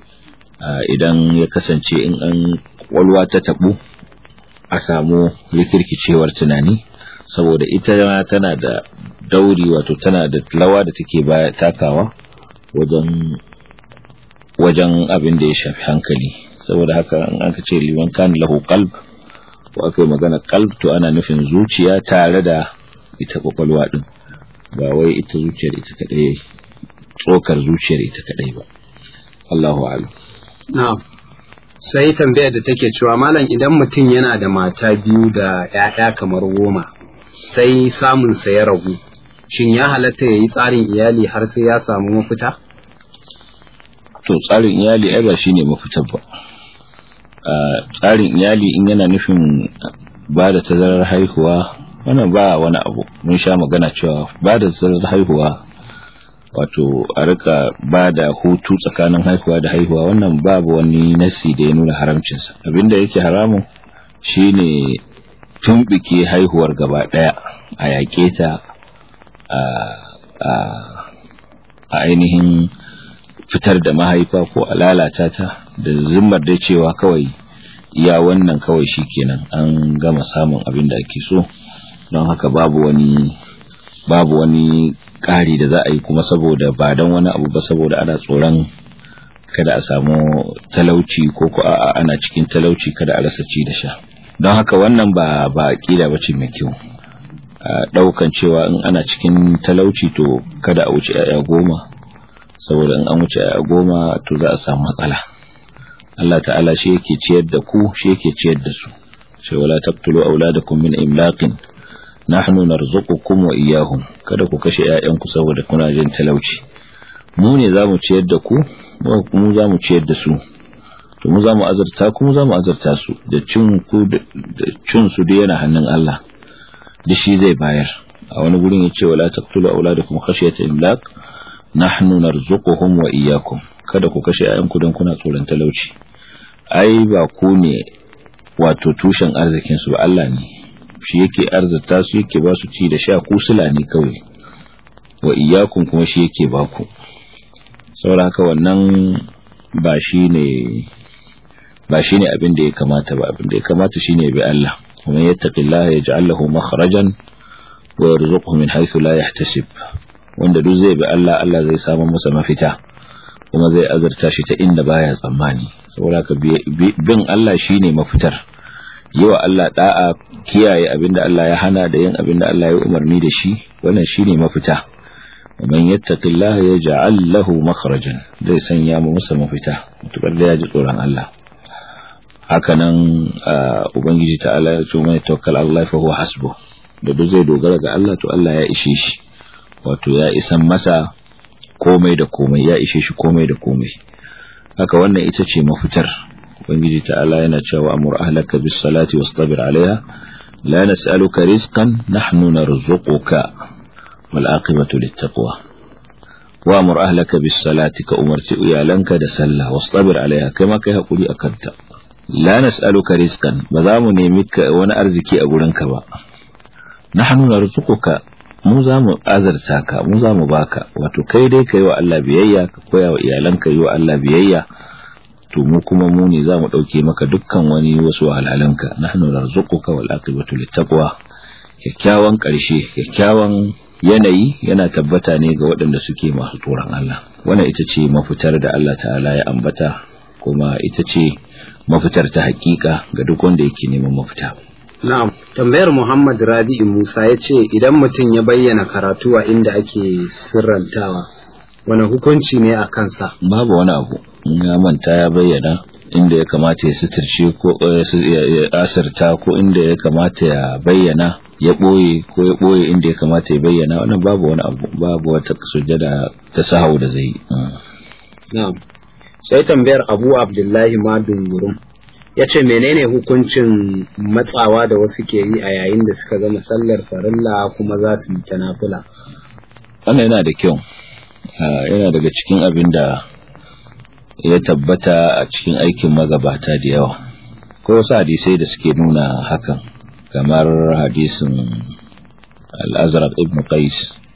idan ya kasance in an kwakwalwa ta taɓu a samu rikirkicewar tunani saboda ita tana da dauri wato tana da lawa da take baya takawa wajen wajen abin da ya shafi hankali saboda haka in aka ce liman kan lahu qalb ko aka yi magana qalb to ana nufin zuciya tare da ita kwakwalwa din ba wai ita zuciyar ita kadai tsokar zuciyar ita kadai ba Allahu a'lam na'am sai tambayar da take cewa malam idan mutum yana da mata biyu da ‘ya'ya kamar goma sai samun sa ya ragu shin ya halatta ya yi tsarin iyali har sai ya samu mafita? to tsarin iyali ai ba shine mafitar ba tsarin iyali in yana nufin ba da tazarar haihuwa wannan ba wani abu mun sha magana cewa ba da tazarar haihuwa wato a rika ba da hutu tsakanin haihuwa da haihuwa wannan babu wani nasi da ya nuna haramcinsa abinda yake haramun shine tumbike haihuwar gaba daya a yaƙe ta a ainihin fitar da mahaifa ko a lalata ta da zimmar da cewa kawai iya wannan kawai shikenan an gama samun abin da ake so don haka babu wani babu wani ƙari da za a yi kuma saboda ba don wani abu ba saboda ana tsoron kada a samu talauci ko ko a ana cikin talauci kada a rasa ci da sha don haka wannan ba ba ƙida ba ce mai kyau a ɗaukan cewa in ana cikin talauci to kada a wuce 'ya'ya goma saboda in an wuce 'ya'ya goma to za a samu matsala Allah ta'ala shi yake ciyar da ku shi yake ciyar da su sai wala taqtulu auladakum min imlaqin nahnu narzuqukum wa iyyahum kada ku kashe ƴaƴanku saboda kuna jin talauci mu ne zamu ciyar da ku mu zamu ciyar da su to mu zamu azurta ku mu zamu azurta su da cin ku da cin su da yana hannun Allah da shi zai bayar a wani gurin yace wala taqtulu auladakum khashyata imlaq nahnu narzuquhum wa iyyakum kada ku kashe ƴaƴanku don kuna tsoron talauci ai ba ku ne wato tushen arzikin su ba Allah ne shi yake arzata su yake ba su ci da sha ku sula ne kawai wa iyyakum kuma shi yake ba ku saboda haka wannan ba shi ne ba shi ne abin da ya kamata ba abin da ya kamata shi ne bi Allah kuma yattaqillaha yaj'al lahu makhrajan wa yarzuquhu min haythu la yahtasib wanda duk zai bi Allah Allah zai samu masa mafita kuma zai azurta shi ta inda baya tsammani saboda ka bin Allah shine mafitar yi wa Allah da'a kiyaye abinda Allah ya hana da yin abinda Allah ya umarni da shi wannan shine mafita man yattaqillaha yaj'al lahu makhrajan zai sanya mu masa mafita mutukar da ya ji tsoron Allah hakanan ubangiji ta'ala ya ce mai tawakkal Allah fa huwa hasbuh da duk zai dogara ga Allah to Allah ya ishe shi wato ya isan masa komai da komai ya ishe shi komai da komai haka wannan ita ce mafitar ubangiji ta'ala yana cewa amur ahlaka bis salati wastabir alaiha la nas'aluka rizqan nahnu narzuquka wal aqibatu lit taqwa wa amur ahlaka bis salati ka umarci iyalanka da sallah wastabir alaiha kai ma kai hakuri akan ta la nas'aluka rizqan ba za mu nemi wani arziki a gurinka ba nahnu narzuquka mu za mu azarta ka mu za mu baka wato kai dai ka yi wa Allah biyayya ka koya wa iyalanka yi wa Allah biyayya to mu kuma mu ne za mu ɗauke maka dukkan wani wasu wahalhalanka nahnu narzuquka wal aqibatu littaqwa kyakkyawan ƙarshe kyakkyawan yanayi yana tabbata ne ga waɗanda suke masu tsoron Allah wannan ita ce mafitar da Allah ta'ala ya ambata kuma ita ce mafitar ta hakika ga duk wanda yake neman mafita Na'am, tambayar Muhammad Rabi'u Musa ya ce idan mutum ya bayyana karatu a inda ake sirrantawa, wani hukunci ne a kansa? Babu wani abu, ya manta ya bayyana inda ya kamata ya suturce ko ya asirta ko inda ya kamata ya bayyana ya ɓoye ko ya ɓoye inda ya kamata ya bayyana wannan babu wani abu babu wata sujjada ta sahau da zai yi. Na'am. Sai tambayar Abu Abdullahi Madun Gurum. ya ce menene hukuncin matsawa da wasu ke yi a yayin da suka gama sallar farilla kuma za su yi ta nafila wannan yana da kyau yana daga cikin abin da ya tabbata a cikin aikin magabata da yawa ko wasu hadisai da suke nuna hakan kamar hadisin al-azraq ibn qais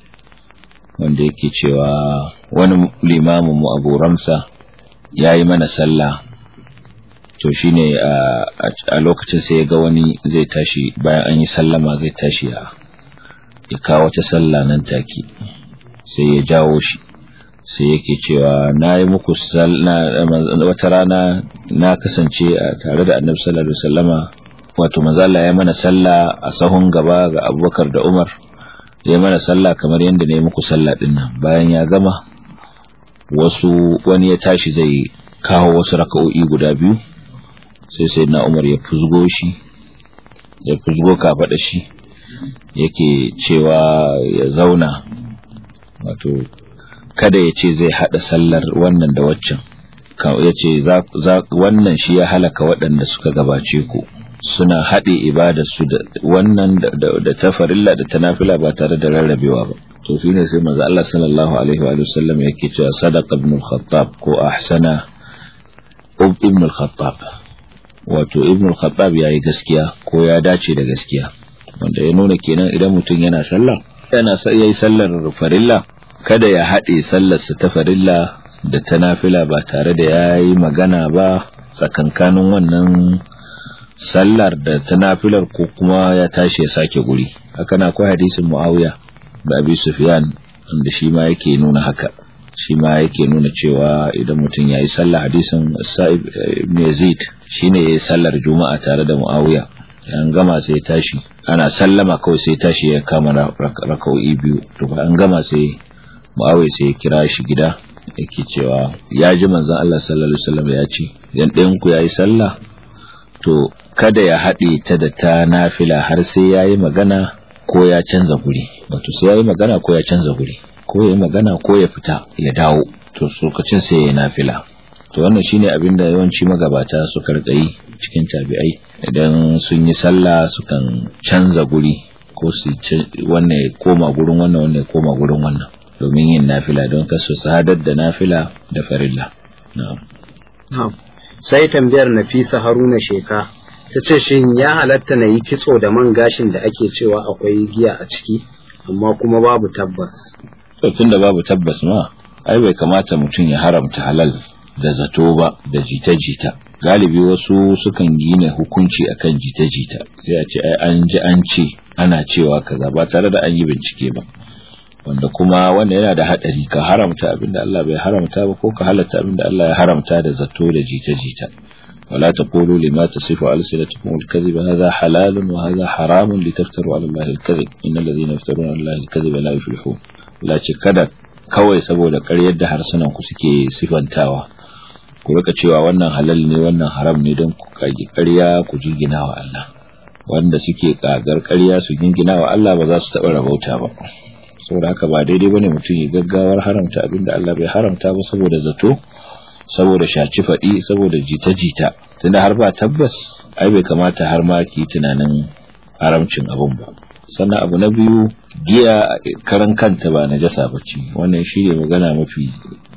wanda yake cewa wani limamin mu abu ramsa ya yi mana sallah to shine a lokacin sai ya ga wani zai tashi bayan an yi sallama zai tashi ya ya kawo ta sallah nan take sai ya jawo shi sai yake cewa na yi muku wata rana na kasance tare da annabi sallallahu alaihi wasallama wato manzala ya mana sallah a sahun gaba ga abubakar da umar ya mana sallah kamar yadda na yi muku sallah din nan bayan ya gama wasu wani ya tashi zai kawo wasu raka'o'i guda biyu sai sai na umar ya fuzgo shi ya fuzgo kafaɗa shi yake cewa ya zauna wato kada ya ce zai haɗa sallar wannan da waccan ya ce wannan shi ya halaka waɗanda suka gabace ku suna haɗe ibadarsu da wannan da ta farilla da ta nafila ba tare da rarrabewa ba to shine sai manzo Allah sallallahu alaihi wa sallam yake cewa sadaqa ibn al-khattab ko ahsana ibn al-khattab wato ibn al-khattab yayi gaskiya ko ya dace da gaskiya wanda ya nuna kenan idan mutum yana sallah yana yayi sallar farilla kada ya haɗe sallarsa ta farilla da ta nafila ba tare da yayi magana ba tsakankanin wannan sallar da ta nafilar ko kuma ya tashi ya sake guri haka na akwai hadisin muawiya da abi sufyan wanda shi ma yake nuna haka shi ma yake nuna cewa idan mutum ya yi sallah hadisin sa'ib ibn yazid shine ya yi sallar juma'a tare da muawiya an gama sai tashi ana sallama kawai sai tashi ya kama raka'o'i biyu to an gama sai muawiya sai ya kira shi gida yake cewa ya ji manzon Allah sallallahu alaihi wasallam ya ce idan ɗayan ku yayi sallah to kada ya haɗe ta da ta nafila har sai yayi magana ko ya canza guri wato sai yayi magana ko ya canza guri ko ya yi magana ko ya fita ya dawo to lokacin sai ya nafila to wannan shine abin da yawanci magabata suka rika yi cikin tabi'ai idan sun yi sallah sukan canza guri ko su wannan ya koma gurin wannan wannan ya koma gurin wannan domin yin nafila don kasu sadar da nafila da farilla na'am sai tambayar Nafisa Haruna Sheka ta ce shin ya halatta na yi kitso da man gashin da ake cewa akwai giya a ciki amma kuma babu tabbas to tunda babu tabbas ma ai bai kamata mutum ya haramta halal da zato ba da jita-jita galibi wasu sukan gina hukunci akan jita-jita sai a ce ai an ji an ce ana cewa kaza ba tare da an yi bincike ba wanda kuma wanda yana da hadari ka haramta abinda Allah bai haramta ba ko ka halatta abinda Allah ya haramta da zato da jita-jita ولا تقولوا لما تصف ألسنتكم الكذب هذا حلال وهذا حرام لتفتروا على الله الكذب إن الذين يفترون على الله الكذب لا يفلحون لا kada kawai saboda ƙaryar da harsunan ku suke sifantawa ku rika cewa wannan halal ne wannan haram ne don ku kage ƙarya ku jingina wa Allah wanda suke kagar ƙarya su jingina wa Allah ba za su taɓa rabauta ba saboda haka ba daidai bane mutum ya gaggawar haramta abinda Allah bai haramta ba saboda zato saboda shaci faɗi saboda jita-jita tunda har ba tabbas ai bai kamata har ma ki tunanin haramcin abun ba sannan abu na biyu giya karan kanta ba najasa bace wannan shine magana mafi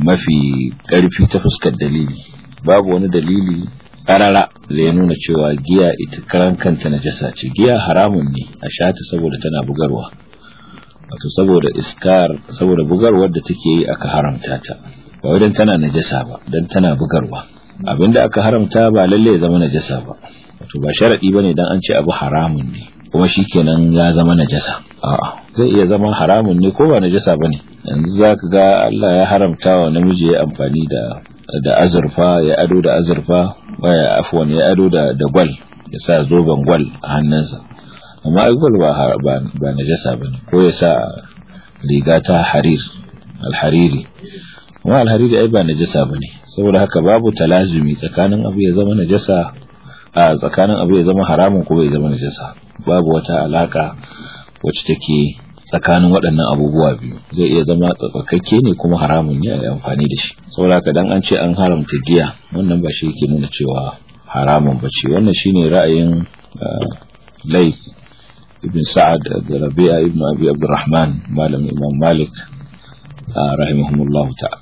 mafi ƙarfi ta fuskar dalili babu wani dalili karara da ya nuna cewa giya ita karan kanta najasa ce giya haramun ne a shata saboda tana bugarwa wato saboda iskar saboda bugarwar da take yi aka haramta ta ba wai dan tana najasa ba dan tana bugarwa abinda aka haramta ba lalle ya zama najasa ba wato ba sharadi bane dan an ce abu haramun ne kuma shikenan ya zama najasa a'a zai iya zama haramun ne ko ba najasa bane yanzu zaka ga Allah ya haramta wa namiji ya amfani da da azurfa ya ado da azurfa waya afwan ya ado da da gwal ya sa zoben gwal a hannunsa amma ai gwal ba ba najasa bane ko ya sa riga ta harir alhariri kuma alhariri ai ba najasa bane saboda haka babu talazumi tsakanin abu ya zama najasa a tsakanin abu ya zama haramun ko bai zama najasa babu wata alaka wacce take tsakanin waɗannan abubuwa biyu zai iya zama tsakakke ne kuma haramun ne a yi amfani da shi saboda haka dan an ce an haramta giya wannan ba shi yake nuna cewa haramun ba ce wannan shine ra'ayin Laif ibn Sa'ad da Rabi'a ibn Abi Abdurrahman malam Imam Malik rahimahumullahu ta'ala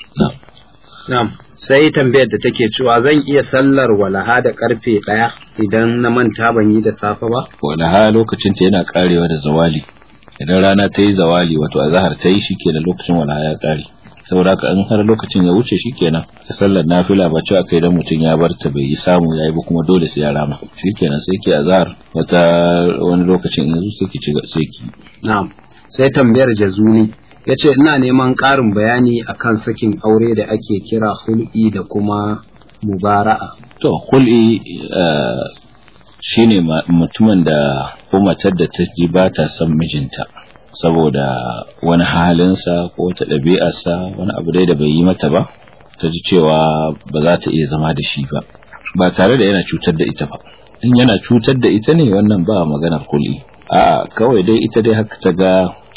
Na'am. Sai tambayar da take cewa zan iya sallar walaha da karfe ɗaya idan na manta ban yi da safe ba? Walaha lokacin ta yana karewa da zawali. Idan rana ta yi zawali wato azhar ta yi shikenan lokacin walaha ya kare. Saboda haka in har lokacin ya wuce shikenan ta sallar nafila ba cewa kai dan mutum ya bar ta bai yi samu yayi ba kuma dole sai ya rama. Shikenan sai ki azhar wata wani lokacin yanzu sai ki ci sai ki. Na'am. Sai tambayar jazuni ya ce ina neman ƙarin bayani akan sakin aure da ake kira hul'i da kuma mubara'a. To, hul'i shi ne mutumin da ko matar da ta ji ba ta son mijinta saboda wani halinsa ko ta ɗabi'arsa wani abu dai da bai yi mata ba ta ji cewa ba za ta iya zama da shi ba ba tare da yana cutar da ita ba in yana cutar da ita ne wannan ba maganar hul'i a'a kawai dai ita dai haka ta ga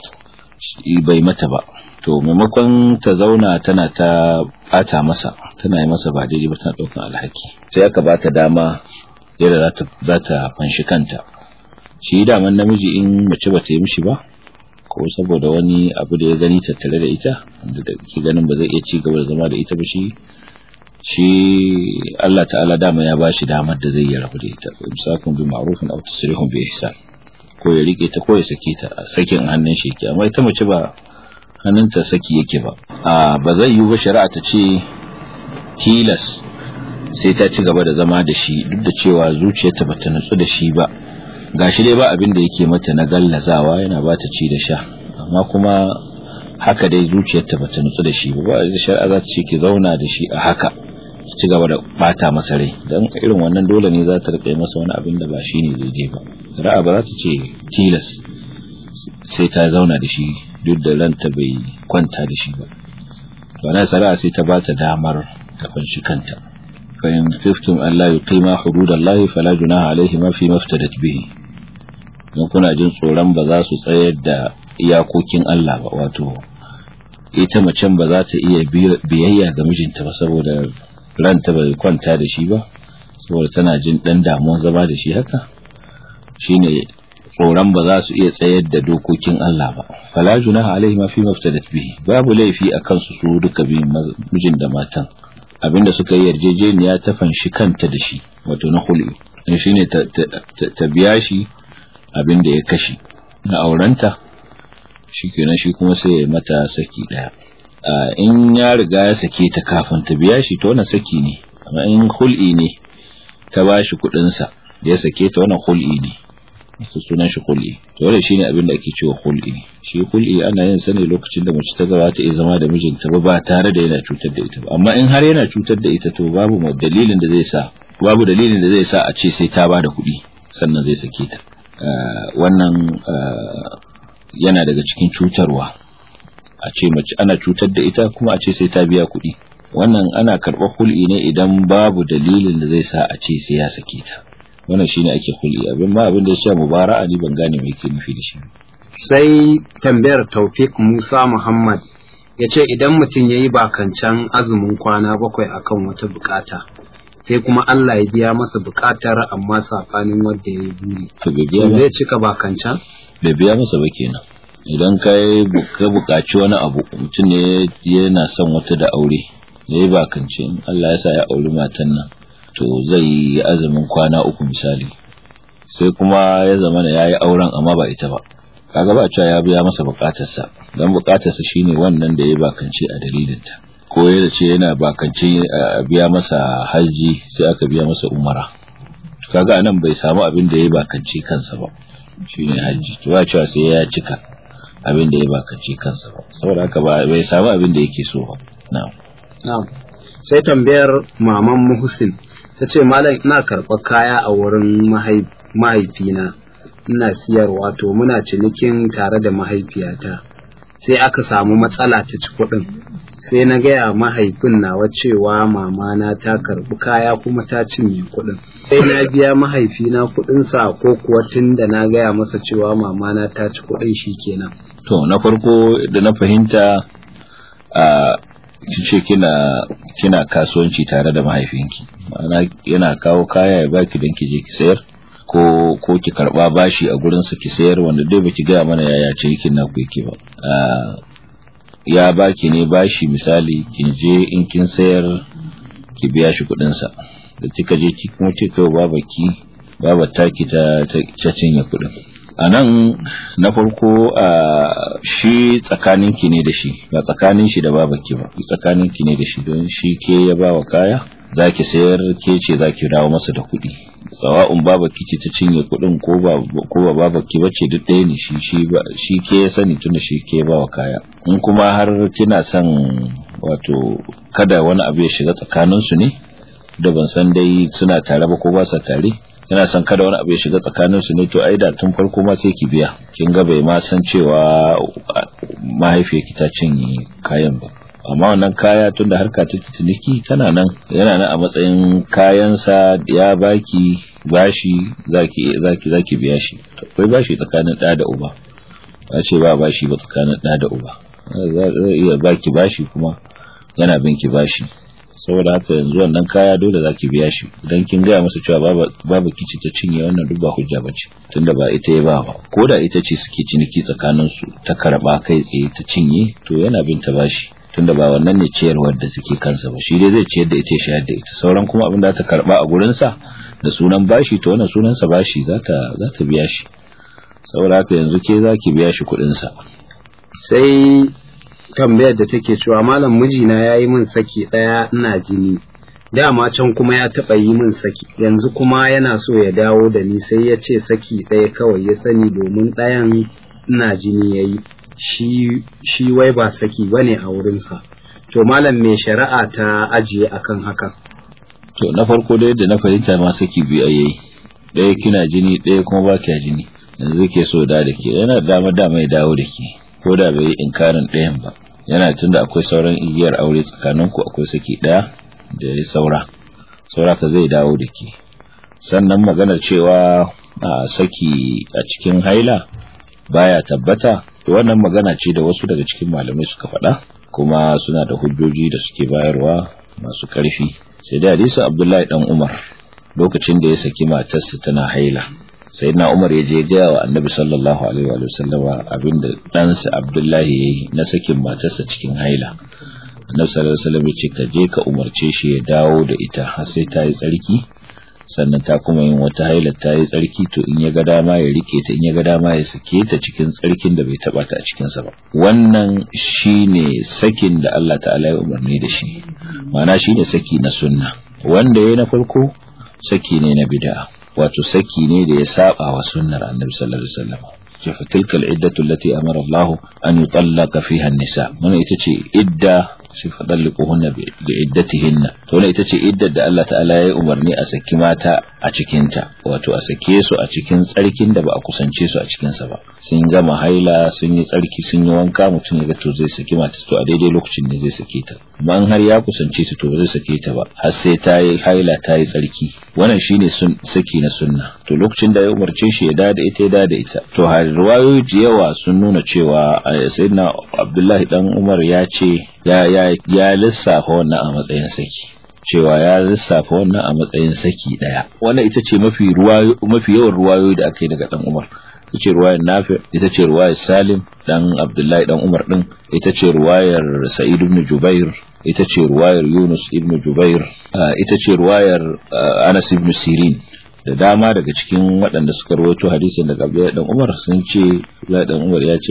bai mata ba to maimakon ta zauna tana ta bata masa tana yi masa ba daidai ba tana daukan alhaki sai aka bata dama yadda za ta fanshi kanta shi daman namiji in mace ba ta yi mishi ba ko saboda wani abu da ya gani tattare da ita wanda da ke ganin ba zai iya ci gaba da zama da ita ba shi shi Allah ta'ala dama ya ba shi damar da zai yi rabu da ita imsakun bi ma'rufin aw tasrihun bi ihsan ko ya rike ta ko ya sake ta a sakin hannun shi ke amma ita mace ba hannunta saki yake ba a ba zai yi ba shari'a ta ce tilas sai ta ci gaba da zama da shi duk da cewa zuciyarta ba ta nutsu da shi ba gashi dai ba abin da yake mata na gallazawa yana ba ta ci da sha amma kuma haka dai zuciyarta ba ta nutsu da shi ba ba da shari'a za ta ce ki zauna da shi a haka ci gaba da bata masa rai dan irin wannan dole ne za ta rike masa wani abin da ba shi ne daidai ba ra'a ba za ta ce tilas sai ta zauna da shi duk da ranta bai kwanta da shi ba to na sara'a sai ta bata damar ta kunshi kanta fa in tiftum an la yuqima hududallahi fala junaha alaihi ma fi maftadat bihi don kuna jin tsoron ba za su tsayar da iyakokin Allah ba wato ita macen ba za ta iya biyayya ga mijinta ba saboda ranta bai kwanta da shi ba saboda tana jin dan damuwar zama da shi haka shine tsoron ba za su iya tsayar da dokokin Allah ba fala junaha alaihi ma fi maftadat bihi babu laifi a kansu su duka biyun mijin da matan abinda suka yi yarjejeniya ta fanshi kanta da shi wato na hul'i shine ta biya shi abinda ya kashi na aurenta shikenan shi kuma sai ya mata saki daya in ya riga ya sake ta kafin ta biya shi to wannan saki ne amma in hul'i ne ta bashi kuɗin sa da ya sake ta wannan hul'i ne su sunan shi hul'i to wannan shine abin da ake cewa hul'i shi hul'i ana yin sa ne lokacin da mace ta gaba ta iya zama da mijinta ba ba tare da yana cutar da ita ba amma in har yana cutar da ita to babu dalilin da zai sa babu dalilin da zai sa a ce sai ta bada kuɗi sannan zai sake ta wannan yana daga cikin cutarwa a ce mace ana cutar da ita kuma a ce sai ta biya kuɗi wannan ana karɓar hul'i ne idan babu dalilin da zai sa a ce sai ya sake ta wannan shine ake hul'i abin ma abin da ya ce mubara'a ni ban gane me yake nufi da shi sai tambayar Taufik Musa Muhammad ya ce idan mutum ya yi bakancan azumin kwana bakwai akan wata bukata sai kuma Allah ya biya masa bukatar amma safanin wanda ya yi buri to bai biya zai cika bakancan bai biya masa ba kenan idan ka ka buƙaci wani abu mutum ne yana son wata da aure ya yi bakance in Allah ya sa ya auri matan nan to zai yi azumin kwana uku misali sai kuma ya zama da ya yi auren amma ba ita ba kaga ba cewa ya biya masa buƙatarsa don buƙatarsa shine wannan da ya yi bakance a dalilinta ko ya ce yana bakance a biya masa hajji sai aka biya masa umara kaga anan bai samu abin da ya yi bakance kansa ba shine hajji to ba cewa sai ya cika abin da ya bakance kansa ba saboda haka ba bai samu abin da yake so ba na'am na'am sai tambayar maman Muhsin ta ce malam ina karɓar kaya a wurin mahaifina ina siyarwa to muna cinikin tare da mahaifiyata sai aka samu matsala ta ci kuɗin sai na gaya mahaifin nawa cewa mamana ta karɓi kaya kuma ta cinye kuɗin sai na biya mahaifina kuɗinsa ko kuwa tun da na gaya masa cewa mamana ta ci kuɗin shi kenan to na farko da na fahimta a ce kina kina kasuwanci tare da mahaifinki ma'ana yana kawo kaya ya baki don ki je ki sayar ko ko ki karba bashi a gurin sa ki sayar wanda dai baki gaya mana yaya ce yakin naku yake ba ya baki ne bashi misali kin je in kin sayar ki biya shi kuɗin sa da kika je ki kuma kika yi babaki babar taki ta ta cinye kuɗin a nan na farko a shi tsakaninki ne da shi ba tsakanin shi da babaki ba tsakaninki ne da shi don shi ke ya ba wa kaya za ki sayar ke ce za ki dawo masa da kuɗi sawa'un babaki ce ta cinye kuɗin ko ba ko ba babaki bace duk ɗaya ne shi shi ba shi ke ya sani tunda shi ke ba wa kaya in kuma har kina son wato kada wani abu ya shiga tsakanin su ne da ban san dai suna tare ba ko ba sa tare yana son kada wani abu ya shiga tsakanin su ne to ai da tun farko ma sai ki biya kin ga bai ma san cewa mahaifiyarki ta cinye kayan ba amma wannan kaya tunda harka ta ciniki tana nan yana nan a matsayin kayansa ya baki bashi zaki zaki zaki biya shi akwai bashi tsakanin ɗa da uba ba ce ba bashi ba tsakanin ɗa da uba zai iya baki bashi kuma yana bin ki bashi saboda haka yanzu wannan kaya dole zaki biya shi idan kin gaya masa cewa babu kici ta cinye wannan duk ba hujja bace tunda ba ita ya ba ba ko da ita ce suke ciniki tsakanin su ta karba kai tsaye ta cinye to yana bin ta bashi tunda ba wannan ne ciyarwar da suke kansa ba shi dai zai ciyar da ita ya shayar da ita sauran kuma abin da ta karba a gurin sa da sunan bashi to wannan sunan sa bashi za ta za ta biya shi saboda haka yanzu ke zaki biya shi kuɗin sa sai tambayar da take cewa malam mijina ya yi min saki ɗaya ina jini dama can kuma ya taɓa yi min saki yanzu kuma yana so ya dawo da ni sai ya ce saki ɗaya kawai ya sani domin ɗayan ina jini ya yi shi, shi wai ba saki ba ne a wurinsa to malam mai shari'a ta ajiye akan hakan to na farko da yadda na fahimta ma saki biyu a yayi ɗaya kina jini ɗaya kuma ba kya jini yanzu ke so da da ke yana dama dama ya dawo da ke ko da bai yi inkarin ɗayan ba yana tunda akwai sauran igiyar aure tsakaninku akwai saki ɗaya da ya saura saura ka zai dawo da ke sannan maganar cewa a saki a cikin haila baya tabbata wannan magana ce da wasu daga cikin malamai suka faɗa kuma suna da hujjoji da suke bayarwa masu ƙarfi sai da hadisin abdullahi dan umar lokacin da ya saki matarsa tana haila sayyidina Umar ya je gaya wa Annabi sallallahu alaihi wa sallama abinda ɗansa Abdullahi yayi na sakin matarsa cikin haila Annabi sallallahu alaihi wasallam ya ce ka je ka umarce shi ya dawo da ita har sai ta yi tsarki sannan ta kuma yin wata haila ta yi tsarki to in ya ga dama ya rike ta in ya ga dama ya sake ta cikin tsarkin da bai taba ta a cikin sa ba wannan shine sakin da Allah ta'ala ya umarni da shi ma'ana shine saki na sunna wanda yayi na farko saki ne na bid'a wato saki ne da ya saba wa sunnar Annabi sallallahu alaihi wasallam fa tilka al-iddatu allati amara Allah an yutallaqa fiha an-nisa wannan ita ce idda sai fadalliquhunna bi iddatihinna to wannan ita ce iddar da Allah ta'ala ya umarni a saki mata a cikin ta wato a sake su a cikin tsarkin da ba a kusance su a cikin sa ba sun gama haila sun yi tsarki sun yi wanka mutum ya ga to zai saki mata to a daidai lokacin ne zai sake ta amma har ya kusance ta to ba zai sake ta ba har sai ta yi haila ta yi tsarki wannan shine sun saki na sunna to lokacin da ya umarce shi ya dada ita ya dada ita to har riwayoyi da yawa sun nuna cewa sayyidina Abdullahi dan Umar ya ce ya ya ya lissafa wannan a matsayin saki cewa ya lissafa wannan a matsayin saki daya wannan ita ce mafi ruwayo mafi yawan ruwayoyi da aka yi daga dan Umar ita ce ruwayar Nafi ita ce ruwayar Salim dan Abdullahi dan Umar din ita ce ruwayar Sa'id ibn Jubair ita ce ruwayar Yunus ibn Jubair ita ce ruwayar Anas ibn Sirin da dama daga cikin waɗanda suka rawaito hadisin daga Abdullahi dan Umar sun ce Abdullahi dan Umar ya ce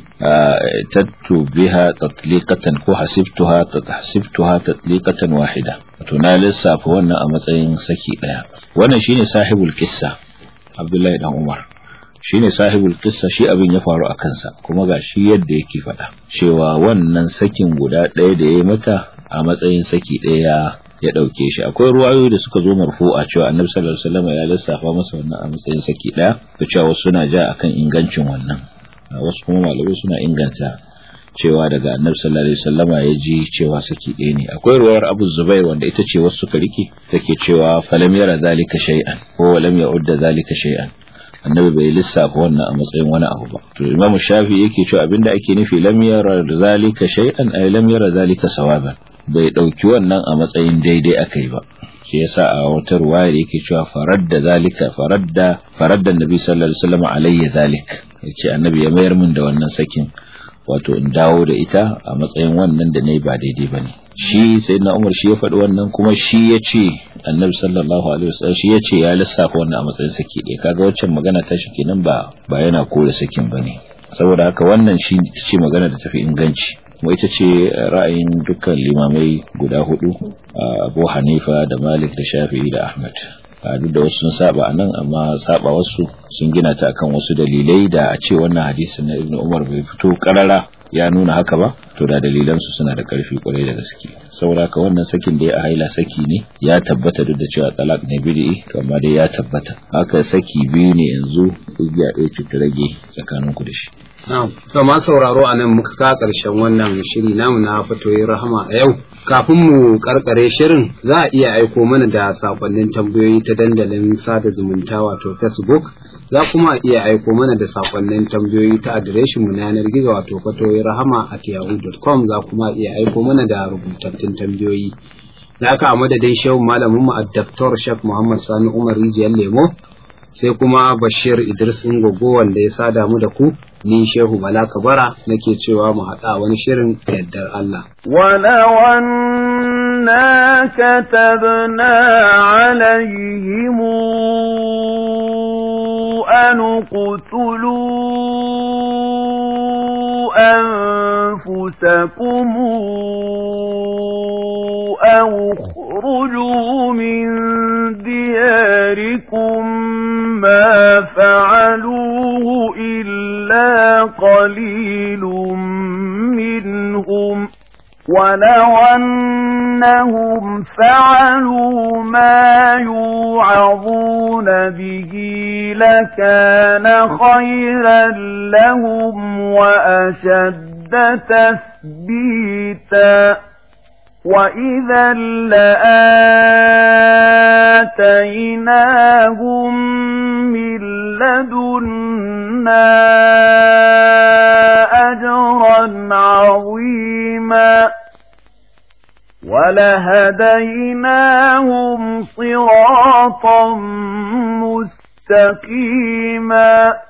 tattu biha tatliqatan ko hasibtuha hasibtuha tatliqatan wahida wato na lissafa wannan a matsayin saki daya wannan shine sahibul kissa Abdullahi dan Umar shine sahibul kissa shi abin ya faru a kansa kuma ga shi yadda yake faɗa cewa wannan sakin guda ɗaya da ya yi mata a matsayin saki ɗaya ya ɗauke shi akwai ruwayoyi da suka zo marfu'a cewa annabi sallallahu alaihi wasallam ya lissafa masa wannan a matsayin saki ɗaya da cewa wasu suna ja akan ingancin wannan wasu kuma malamai suna inganta cewa daga annabi sallallahu alaihi wasallama ya ji cewa saki ɗaya ne akwai ruwayar Abu Zubair wanda ita ce wasu suka rike take cewa falam yara zalika shay'an ko lam ya'udda zalika shay'an annabi bai lissafa wannan a matsayin wani abu ba to imamu shafi yake cewa abinda ake nufi lam yara zalika shay'an ay lam yara zalika sawaban bai dauki wannan a matsayin daidai akai ba shi yasa a wata ruwaya yake cewa faradda zalika faradda faradda annabi sallallahu alaihi wasallam alayya zalik yace annabi ya mayar min da wannan sakin wato in dawo da ita a matsayin wannan da nayi ba daidai bane shi sayyidina Umar shi ya faɗi wannan kuma shi ya ce annabi sallallahu alaihi wasallam shi ya ce ya lissafa wannan a matsayin saki ɗaya kaga waccan magana ta shi kenan ba ba yana kore sakin bane saboda haka wannan shi ce magana da tafi inganci kuma ita ce ra'ayin dukkan limamai guda hudu Abu Hanifa da Malik da Shafi'i da Ahmad duk da wasu sun saba a nan amma saba wasu sun gina ta akan wasu dalilai da a ce wannan hadisin na Ibn Umar bai fito karara ya nuna haka ba to da dalilansu suna da karfi kwarai da gaske saboda haka wannan sakin da ya a haila saki ne ya tabbata duk da cewa talak ne bid'i to amma dai ya tabbata haka saki biyu ne yanzu igiya ɗaya ce ta rage tsakanin ku da shi to ma sauraro a nan muka ka karshen wannan shiri namu na fatoyin rahama a yau kafin mu karkare shirin za a iya aiko mana da sakonnin tambayoyi ta dandalin sada zumunta wato facebook za kuma iya aiko mana da sakonnin tambayoyi ta adireshin mu na yanar gizo wato fatoyin rahama at yahoo.com za kuma iya aiko mana da rubutattun tambayoyi da aka a madadin shehu malamin mu Dr. Sheikh Muhammad Sani Umar Rijiyar Lemo sai kuma Bashir Idris Ngogo wanda ya sada mu da ku ni Shehu Bala Kabara nake cewa mu haɗa wani shirin da yardar Allah. ولو أنا كتبنا عليهم أن اقتلوا أنفسكم أو اخرجوا من دياركم ما فعلوه إلا قليل منهم ولو أنهم فعلوا ما يوعظون به لكان خيرا لهم وأشد تثبيتا وإذا لآتيناهم من لدنا أجرا عظيما ولهديناهم صراطا مستقيما